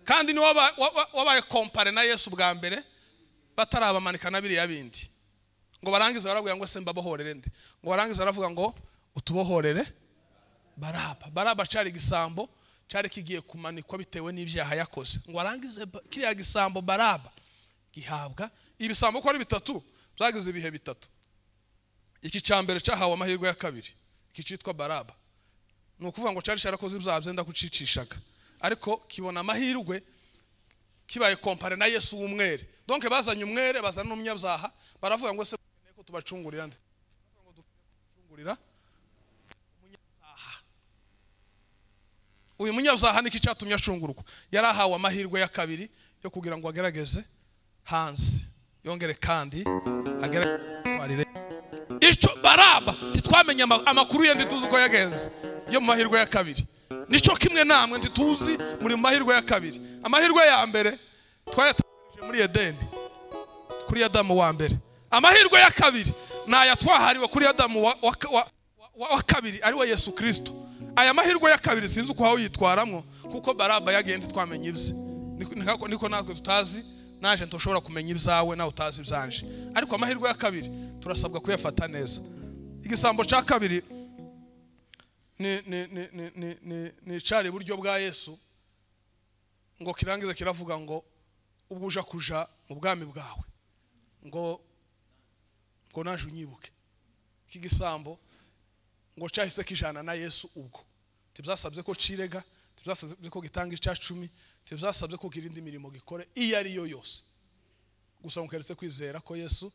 kandi ni waba- wa- wa- wabaye kompare na yesu bwa mbere batarabamanika na biriya bindi ngo barangize barabwira ngo se mbabohorere nde ngo barangize baravuga ngo utubohorere baraba baraba cyari igisambo cyari kigiye kumanikwa bitewe n'ibyaha yakoze ngo arangize ba- kiriya gisambo baraba gihabwa ibisambo ko ari bitatu byagize ibihe bitatu iki cya mbere cyahawe amahirwe ya kabiri iki cyitwa baraba ni ukuvuga ngo cyari cyarakoze ibyaha byenda kucicishaga ariko kibona amahirwe kibaye kompare na yesu w'umwere donke bazanye umwere bazana n'umunyabyaha baravuga ngo se dukeneye ko tubacungurira nde Baravuga ngo dukeneye kubacungurira umunyabyaha uyu munyabyaha niki cyatumye acungurwa yari ahawe amahirwe ya kabiri yo kugira ngo agerageze hanze yongere kandi agerageze icyo baraba ntitwamenye ama- amakuru ye ntituzi uko yagenze yo mu mahirwe ya kabiri nicyo kimwe namwe ntituzi muri mu mahirwe ya kabiri amahirwe ya mbere twayatangarije muri edeni kuri adamu wa mbere amahirwe ya kabiri ni aya twahariwe kuri adamu wa, wa, wa, wa, wa kabiri ari we yesu kirisito aya mahirwe ya kabiri sinzi uko wawuyitwaramo kuko baraba yagenda twamenya ibye Niko- niko- niko natwe tutazi naje ntushobora kumenya ibyawe nawe utazi ibyanje ariko amahirwe ya kabiri turasabwa kuyafata neza igisambo cya kabiri ni ni ni ni ni ni ni icyari iburyo bwa yesu ngo kirangize kiravuga ngo ubwo uja kuja mu bwami bwawe ngo ngo naje unyibuke iki gisambo ngo cyahise kijana na yesu ubwo tibyasabye ko cirega tibyasabye ko gitanga icya cumi tibyasabye ko gira indi mirimo gikore iyo ari yo yose gusa mukeretse kwizera ko yesu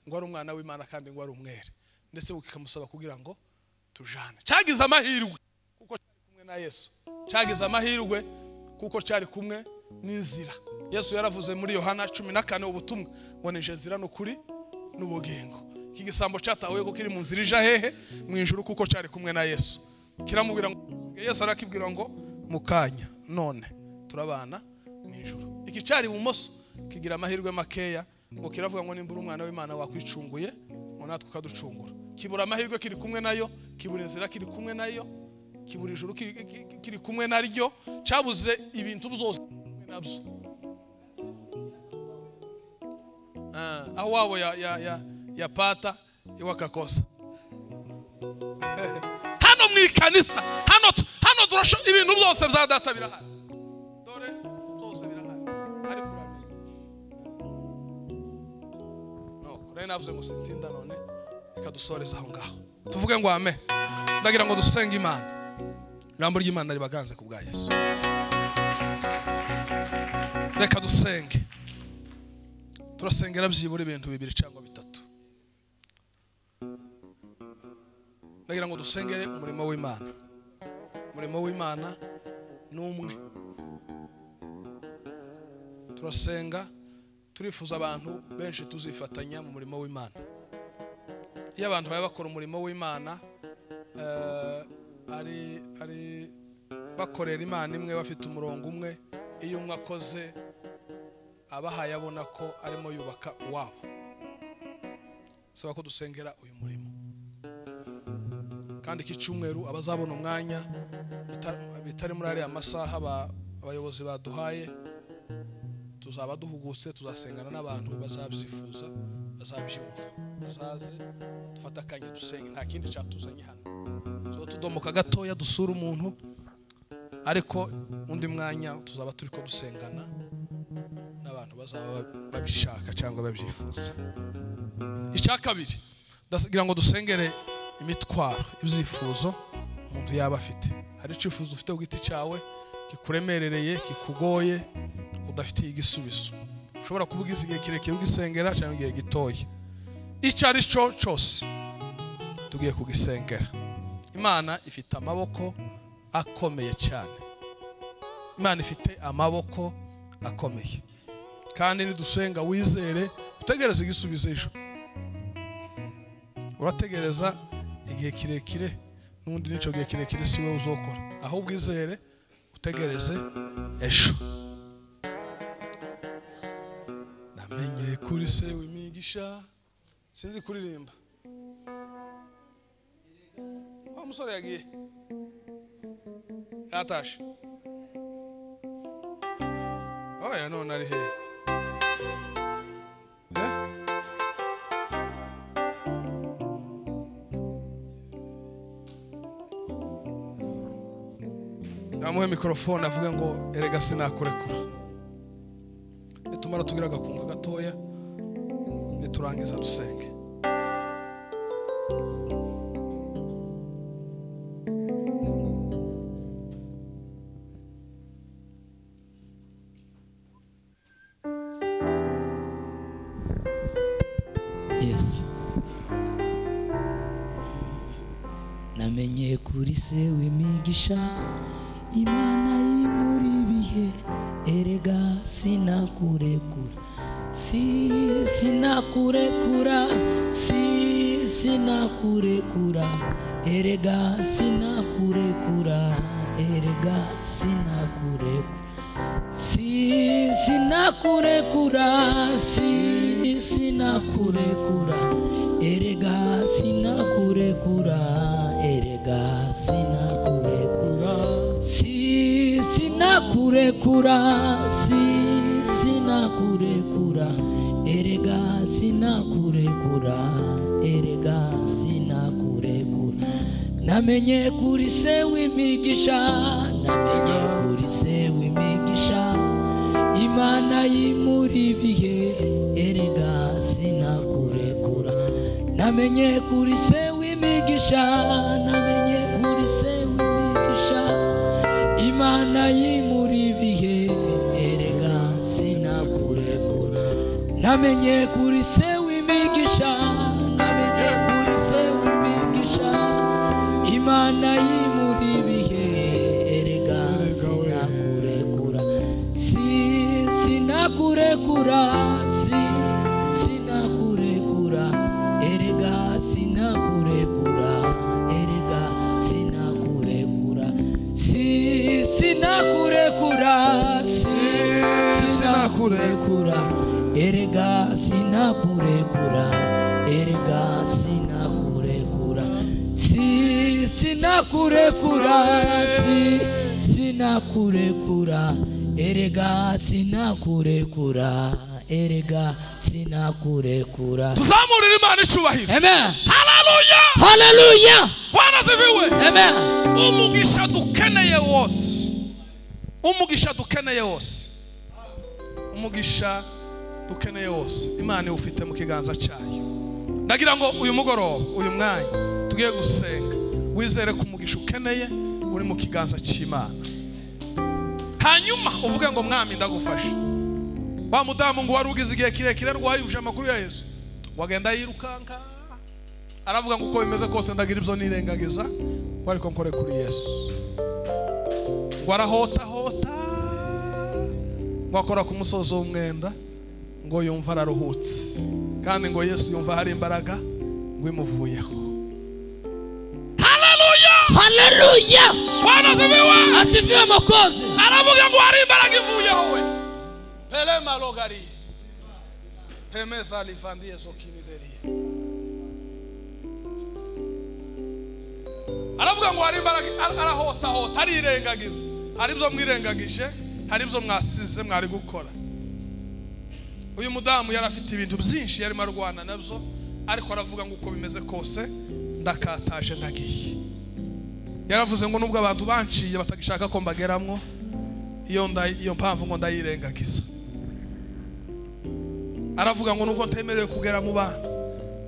ngo ari umwana w'imana kandi ngo ari umwere ndetse ngo kikamusaba kugira ngo tujane cyagize amahirwe kuko cyari kumwe na yesu cyagize amahirwe kuko cyari kumwe n'inzira yesu yaravuze muri yohana cumi na kane ubutumwa ngo nije nzira n'ukuri n'ubugingo iki gisambo cyatahuye ko kiri mu nzira ija hehe mu ijuru kuko cyari kumwe na yesu kiramubwira ngo yesu arakibwira ngo mu kanya none turabana mu ijuru iki cyari ibumoso kigira amahirwe makeya ngo kiravuga ngo nimbura umwana w'imana wakwicunguye ngo natwe ukaducungura kibura amahirwe kiri kumwe nayo kibura inzira kiri kumwe nayo kibura ijuru kiri- kiri- kiri kumwe naryo cyabuze ibintu byose kiri kumwe nabyo Ah, aho wabo ya, ya, ya, ya pata iwe akakosa hano mu ikanisa hano tu- hano turasho ibintu byose bya data birahari dore byose birahari ariko uramenye no rero navuze ngo sintinda none reka dusoreze aho ngaho tuvuge ngo ame ndagira ngo dusenge imana ijambo ry'imana ribaganze ku bwa yesu reka dusenge turasengera byibura ibintu bibiri cyangwa bitatu ndagira ngo dusengere umurimo w'imana umurimo w'imana ni umwe turasenga turifuza abantu benshi tuzifatanya mu murimo w'imana iyo abantu baba bakora umurimo w'imana eh, ari ari bakorera imana imwe bafite umurongo umwe iyo umwe akoze abahaye abona ko arimo yubaka uwabo saba ko dusengera uyu murimo kandi iki cyumweru abazabona umwanya bita- bitari muri ariya masaha aba- abayobozi baduhaye tuzaba duhugutse tuzasengana n'abantu bazabyifuza bazabyumva bazaze dufate akanya dusenge nta kindi cyatuzanye hano tuba tudomoka gatoya dusura umuntu ariko undi mwanya tuzaba turi ko dusengana n'abantu bazaba babishaka cyangwa babyifuza icya kabiri ndagira ngo dusengere imitwaro ibyifuzo umuntu yaba afite hari icyifuzo ufite ku giti cyawe kikuremerereye kikugoye udafitiye igisubizo ushobora kubugiza igihe kirekire ugisengera cyangwa igihe gitoya icyo ari cyo cyose tugiye kugisengera imana ifite amaboko akomeye cyane imana ifite amaboko akomeye kandi nidusenga wizere utegereze igisubizo ejo urategereza igihe kirekire n'ubundi n'icyo gihe kirekire si wowe uzokora ahubwo izere utegereze ejo namenye kuri se w'imigisha sinzi kuririmba wa musore yagiye yatashe oya none ari hehe namuhe mikorofone avuga ngo erega sinakurekura nitumara tugira agakunga gatoya niturangiza dusenge yesu namenye kuri se w'imigisha imana y'imuri bihe erega sinakurekura si sinakurekura si sinakurekura erega sinakurekura erega sinakurekura si sinakurekura si sinakurekura erega sinakurekura erega sinakurekura si sinakurekura si sinakurekura erega sinakurekura erega sinakurekura namenye kuri se w'imigisha namenye kuri se w'imigisha imana y'imuri ibihe erega sinakurekura namenye kuri se w'imigisha namenye kuri se w'imigisha imana y'imuri ibihe erega sinakurekura namenye kuri se w'imigisha namenye kuri se w'imigisha imana y'imuri ibihe erega sinakurekura si sinakurekura si sinakurekura erega sinakurekura erega sinakurekura si sinakurekura si sinakurekura erega sinakurekura erega sinakurekura si sinakurekura si sinakurekura erega sinakurekura erega sinakurekura tuzamurire imana icyubahiro amen hararuya hallelujah bwana ziviwe amen umugisha dukeneye wose umugisha dukeneye wose umugisha dukeneye wose imana iwufite mu kiganza cyayo ndagira ngo uyu mugoroba uyu mwanya tugiye gusenga wizere ko umugisha ukeneye uri mu kiganza cy'imana hanyuma uvuge ngo mwami ndagufashe wa mudamu ngo wari ugize igihe kirekire rwayibuje amakuru ya yesu wagenda yirukanka aravuga ngo uko bimeze kose ndagira ibyo nirengagiza ngo ariko nkore kuri yesu ngo arahotahota ngo akora ku musozi w'umwenda ngo yumva araruhutse kandi ngo yesu yumva hari imbaraga ngo imuvuyeho haleluya haleluya bwana zibiwe asifiwe makozi aravuga ngo hari imbaraga ivuyeho we pele malogariye pemeza livandiye zokinideriye aravuga ngo hari imbaraga ara- arahotahota arirengagiza hari ibyo mwirengagije hari ibyo mwasize mwari gukora uyu mudamu yari afite ibintu byinshi yarimo arwana nabyo ariko aravuga ngo uko bimeze kose ndakataje nagiye yaravuze ngo nubwo abantu banciye batagishaka ko mbageramwo iyo nda- iyo mpamvu ngo ndayirengagiza aravuga ngo nubwo ntemerewe kugera mu bana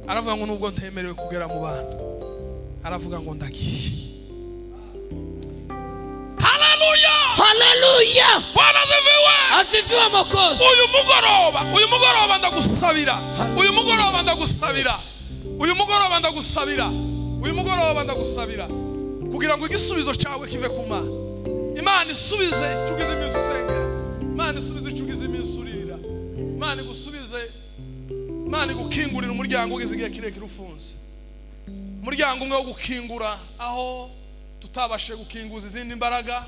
aravuga ngo nubwo ntemerewe kugera mu bana aravuga ngo ndagiye haleluya haleluya bwana ziviwe asifiwe makozi uyu mugoroba uyu mugoroba ndagusabira uyu mugoroba ndagusabira uyu mugoroba ndagusabira uyu mugoroba ndagusabira kugira ngo igisubizo cyawe kive ku mana imana isubize icyo ugize iminsi usengera imana isubize icyo ugize iminsi urira imana igusubize imana igukingurira umuryango ugize igihe kirekire ufunze umuryango umwe wo gukingura aho tutabashije gukinguza izindi mbaraga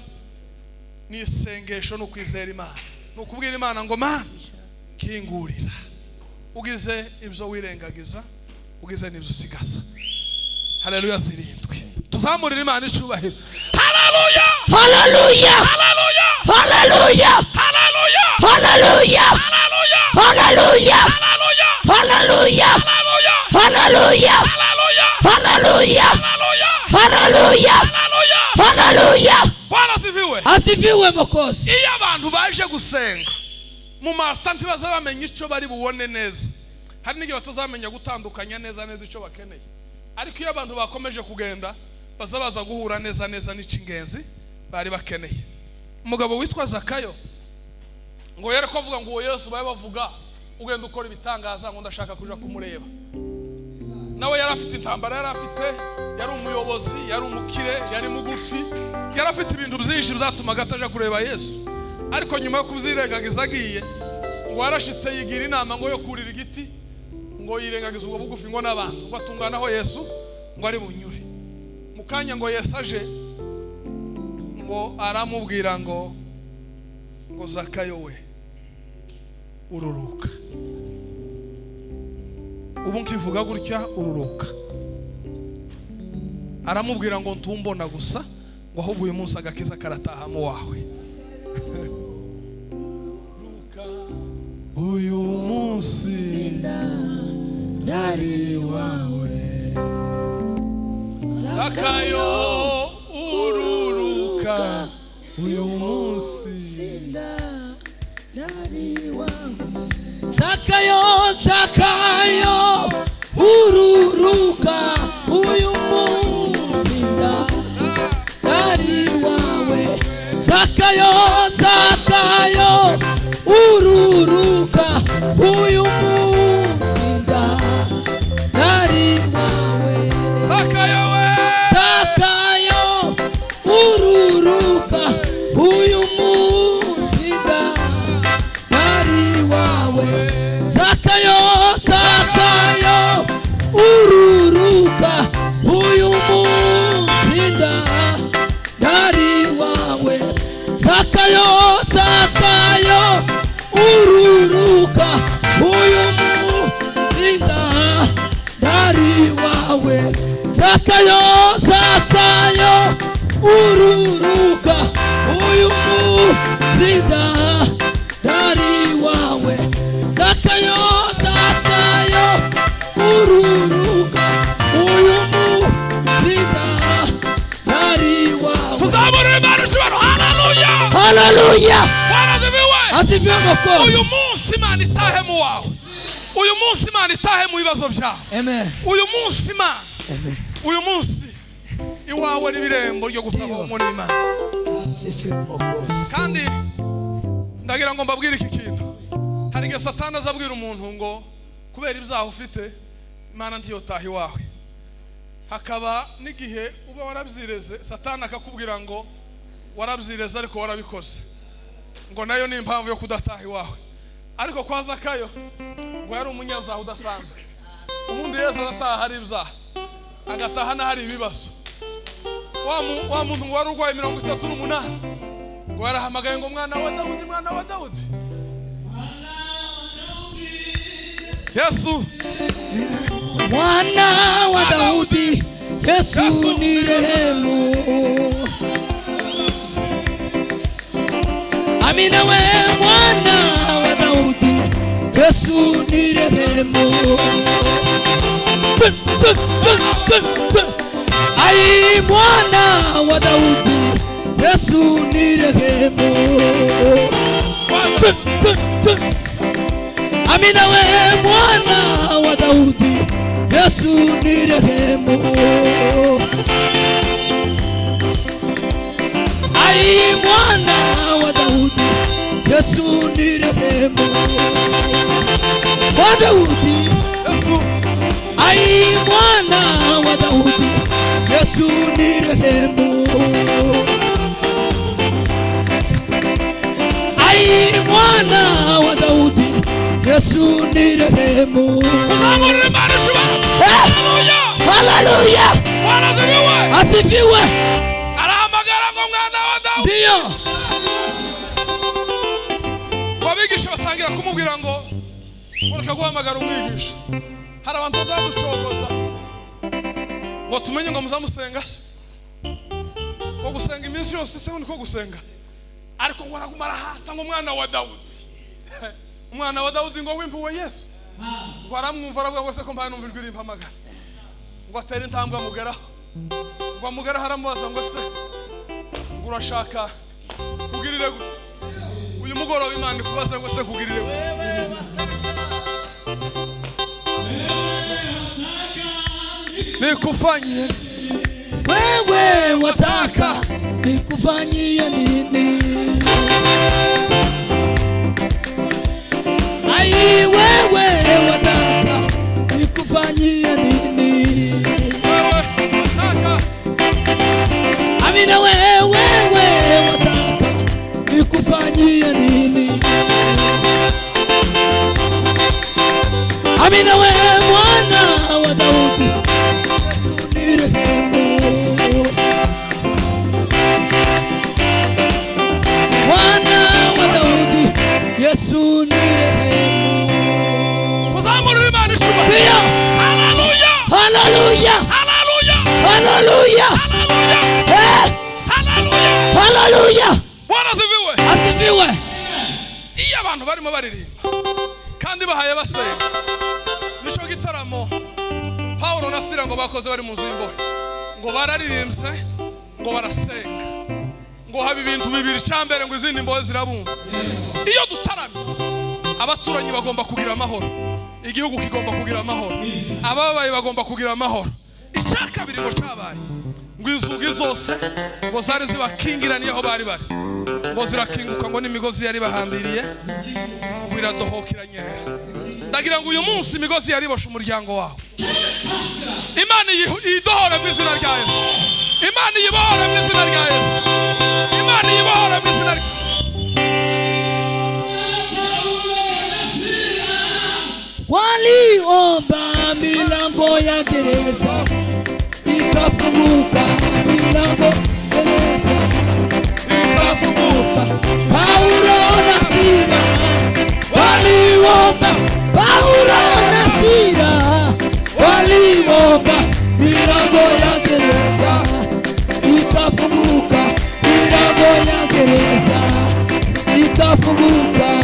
ni isengesho ni ukwizera imana ni ukubwira imana ngo mana kingurira ugize ibyo wirengagiza ugize n'ibyo usigaza haleluya zirindwi tuzamurire imana icyubahiro haleluya haleluya haleluya haleluya haleluya haleluya haleluya haleluya haleluya haleluya haleluya haleluya haleluya haleluya haleluya haleluya haleluya haleluya bwana sifiwe asifiwe makozi iyo abantu baje gusenga mu masanti baza bamenya icyo bari bubone neza hari n'igihe batazamenya gutandukanya neza neza icyo bakeneye ariko iyo abantu bakomeje kugenda baza baza guhura neza neza n'icy'ingenzi bari bakeneye umugabo witwa zakayo ngo yere ko avuga ngo uwo yesu babe bavuga ugenda ukora ibitangaza ngo ndashaka kuja kumureba nawe yari afite intambara yari afite yari umuyobozi yari umukire yari mugufi yari afite ibintu byinshi byatumaga atajya kureba yesu ariko nyuma yo kubyirengagiza agiye ngo warashitse yigira inama ngo yo kurira igiti ngo yirengagize ubwo bugufi ngo n'abantu ngo atungane aho yesu ngo ari bunyure mu kanya ngo yesu aje ngo aramubwira ngo ngo zakayo we ururuka ubu nkivuga gutya ururuka aramubwira ngo ntumbona gusa ngo ahubwo uyu munsi agakiza karatahamo wawe ruka uyu munsi nari iwawe zakayo ururuka uyu munsi zakayo zakayo ururuka uyu munsi nda ari wawe zakayo zakayo ururuka uyu munsi nda ari wawe zakayo we zakayo ururuka uyu munsi nda ari wawe zakayo zakayo ururuka uyu munsi nda ari wawe zakayo zakayo ururuka uyu munsi nda ari wawe zakayo zakayo ururuka uyu munsi nda dari wawe zakayo zakayo ururuka uyu muzida dari wawe tuzamure imana ishobora haleluya haleluya warazibiwe asifiwe mwokozi uyu munsi imana itahe mu wawe uyu munsi imana itahe mu bibazo byawe amen uyu munsi imana uyu munsi iwawe n'ibirembo ryo gutabamo n'imana asifiwe mwokozi kandi ndagira ngo mbabwire iki kintu hari igihe satani azabwira umuntu ngo kubera ibyaha ufite imana ntiyotaha iwawe hakaba n'igihe uba warabyireze satani akakubwira ngo warabyireze ariko warabikoze ngo nayo ni impamvu yo kudataha iwawe ariko kwa zakayo ngo yari umunyabyaha udasanzwe ubundi yesu adataha hari ibyaha agataha n'ahari ibibazo wa mu- wa muntu ngo wari urwaye mirongo itatu n'umunani ngo yarahamagaye ngo mwana wa dawudi mwana wa dawudi yesu mwana wa dawudi yesu ni rehemu amina we mwana wa dawudi yesu ni rehemu Tun, tun, tun, tun, tun. ai mwana wa dawudi yesu ni rehemu Tun, tun, tun. Amina we mwana wa Daudi, Yesu ni rehemu. Ai mwana wa Daudi, Yesu ni rehemu. Wa Daudi, Yesu. Ai mwana wa Daudi, Yesu ni rehemu. ai mwana wa daudi yesu ni rehemu uzamurira imana ishobora haleluya haleluya warazibiwe asifiwe arahamagara ngo mwana wa dawudi ndiyo ngo abigisha batangira kumubwira ngo mureka guhamagara umwigisha hari abantu bazaducogoza ngo tumenye ngo muzamusenga se ngo gusenga iminsi yose se niko gusenga ariko ngo araguma arahata ngo umwana wa dawudi umwana wa dawudi ngo wimpuwe yesu ngo aramwumva aravuga ngo se ko mbaye numva ijwi rimpamagara ngo atere intambwe amugeraho ngo amugeraho aramubaza ngo se ngo urashaka kugirire gute uyu mugoroba imana ikubaza ngo se kugirire gute nikufanyie wewe wataka nikufanyie nini ai wewe wataka nikufanyie nini wewe nataka amina wewe wewe wataka nikufanyie nini amina wewe abantu barimo baririmba kandi bahaye basenga nicyo gitaramo pawulo na sira ngo bakoze bari mu nzu y'imbohe ngo bararirimbye ngo barasenga ngo haba ibintu bibiri icyambere ngo izindi mbohe zirabunza iyo dutaramye abaturanyi bagomba kugira amahoro igihugu kigomba kugira amahoro ababaye bagomba kugira amahoro icya kabiri ngo cyabaye ngo inzugi zose ngo zari zibakingiraniye aho bari bari ngo zirakinguka ngo n'imigozi yari bahambiriye ngo iradohokera nyerera ndagira ngo uyu munsi imigozi yariboshe umuryango wawe imana iyi- iyidohore mu izina rya yesu imana iyibohore mu izina rya yesu imana iyibohore mu izina rya waliomba milango ya gereza ikafunguka milango gereza ikafunguka paulo na sira waliomba paulo na sira waliomba milango ya gereza ikafunguka milango ya gereza ikafunguka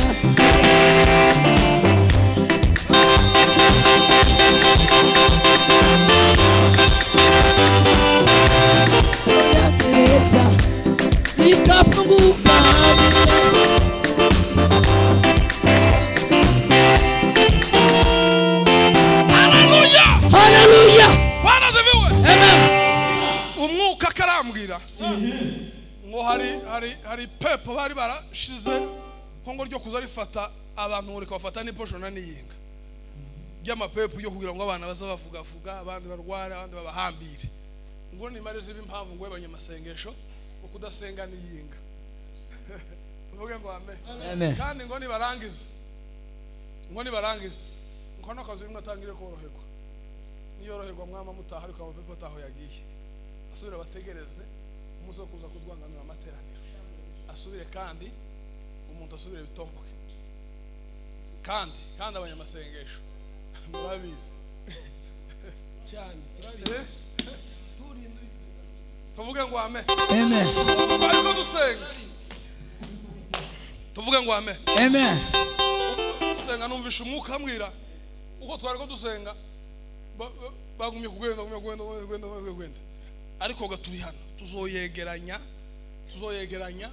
ya gereza ikafunguka haleluya haleluya barazibiwe amen umwuka akarambwira ngo hari hari hari pepo bari barashize ko ngo ryo kuza rifata abantu ngo rikabafata n'iposho na n'iyinga ry'amapepo yo kugira ngo abana baze bavugavuga abandi barware abandi babahambire ngo nimare ziba impamvu ngo webanye amasengesho ngo kudasenga n'iyinga tuvuge ngo amen kandi ngo nibarangize ngo nibarangize ngo n'akazi bimwe atangire koroherwa niyoroherwa mwama mutaha ariko amapepo ataho yagiye asubire abategereze umunsi wo kuza kurwanganura amateraniro asubire kandi umuntu asubire bitomboke kandi kandi abanyamasengesho murabizi Eh? tuvuge ngo ame amen ariko dusenga tuvuge ngo ame amen dusenga numvisha umwuka ambwira uko twari ko dusenga ba- ba- bagumye kugenda bagumye kugenda bagumye kugenda bagumye kugenda ariko ga turi hano tuzoyegeranya tuzoyegeranya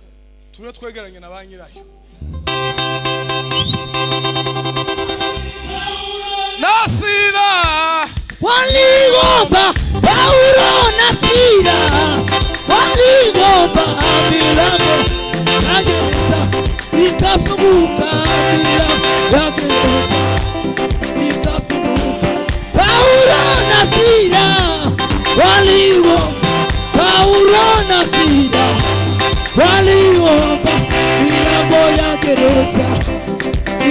turiyo twegeranye na ba nyirayo nasira waliomba paulo na sira waliomba milango ya gereza ikafunguka milango ya gereza ikafunguka paulo na sira waliomba paulo na sira waliomba milango ya gereza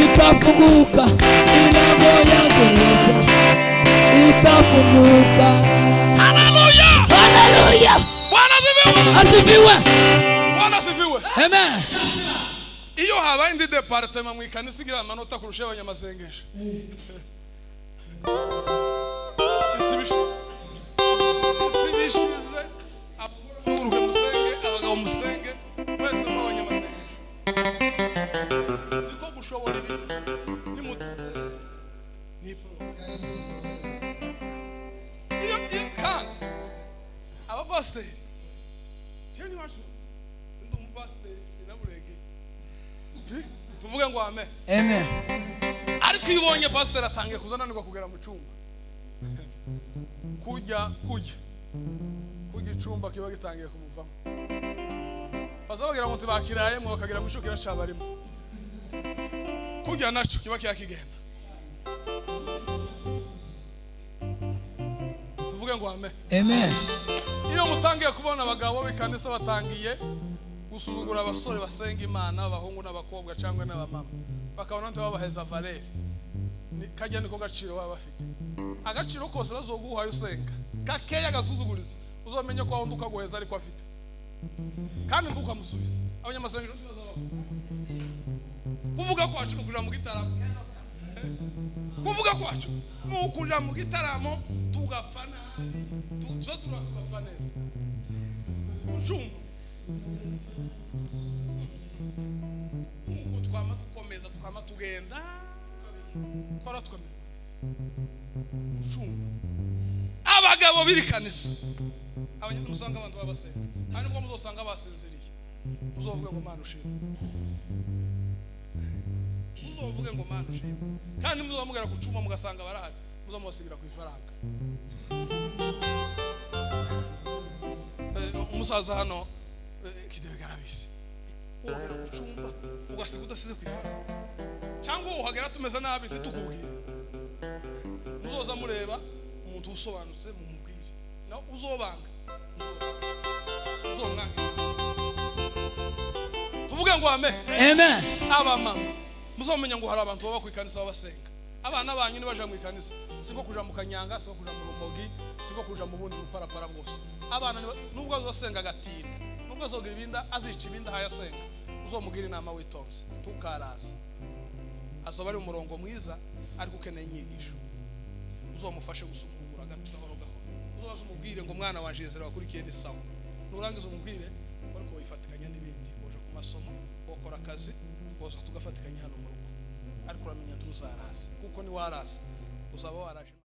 ikafunguka milango ya gereza ikafunguka haleluya haleluya bwana ziviwe asifiwe bwana ziviwe amen iyo habaye indi departema mu ikanisa igira amanota kurusha y'abanyamasengesho Isibishi- isibishize abagore muhaguruke musenge abagabo musenge mwese muri abanyamasengesho niko gushobora ibi ni iyo iyo kandi abapasiteri cyane iwacu ndi umupasiteri sinaburegeye tuvuge ngo ame amen ariko iyo ubonye pasiteri atangiye kuza ananirwa kugera mu cyumba kujya kujya kujya icumba kiba gitangiye kumuvamo baza bagira ngo ntibakirayemo bakagira ngo icyo kirashya barimo kujya nacyo kiba kiyakigenda tuvuge ngo ame amen iyo mutangiye kubona abagabo b'ikanisa batangiye gusuzugura abasore basenga imana abahungu n'abakobwa cyangwa n'abamama bakabona ntibabaheza valeri Ni- kajya niko gaciro baba bafite agaciro kose bazoguhaye usenga gakeya agasuzuguriza uzamenye ko aho undi ukaguheza ariko afite kandi undi ukamusubiza abanyamasengesho si baza bavuga kuvuga kwacu ni ukuja mu gitaramo kuvuga kwacu ni ukuja mu gitaramo tugafana tu- tuza tura- tugapfa neza ucumba ubwo twama dukomeza twama tugenda twara tukamenya gucunga abagabo b'iri kanisa abanyarwanda usanga abantu babasenga nta nubwo muzosanga basinziriye muzovuge ngo mana ushima muzovuge ngo mana ushima kandi muzamubwira ku cyuma mugasanga barahari muzamubasigira ku ifaranga Eh, umusaza hano eh, kidewe garabizi wogera ku cyumba ugasiga udasize ku ifaranga cyangwa uhagera tumeze nabi ntitukubwire muzoza mureba umuntu usobanutse mumubwire nawe uzobanga uzobanga. uzomwanga tuvuge ngo amen amen abamama muzamenya ngo hari abantu baba ku ikanisa babasenga abana banyu nibaja mu ikanisa siko kuja mu kanyanga siko kuja mu rumogi siko kuja mu bundi buparapara bwose abana niba- nubwo azosenga agatinda nubwo azogira ibinda azica ibinda hayasenga uzomugira inama witonze ntukaraze azoba ari umurongo mwiza ariko ukeneye inyigisho uzamufashe gusukura agato gahoro gahoro uzaze umubwire ngo mwana waje yezera wakurikiye ni sawa nurangiza umubwire ariko wifatikanya n'ibindi waje ku masomo wakora akazi woza tugafatikanya hano mu rugo ariko uramenya ntuzaraza kuko niwaraza uzaba waraje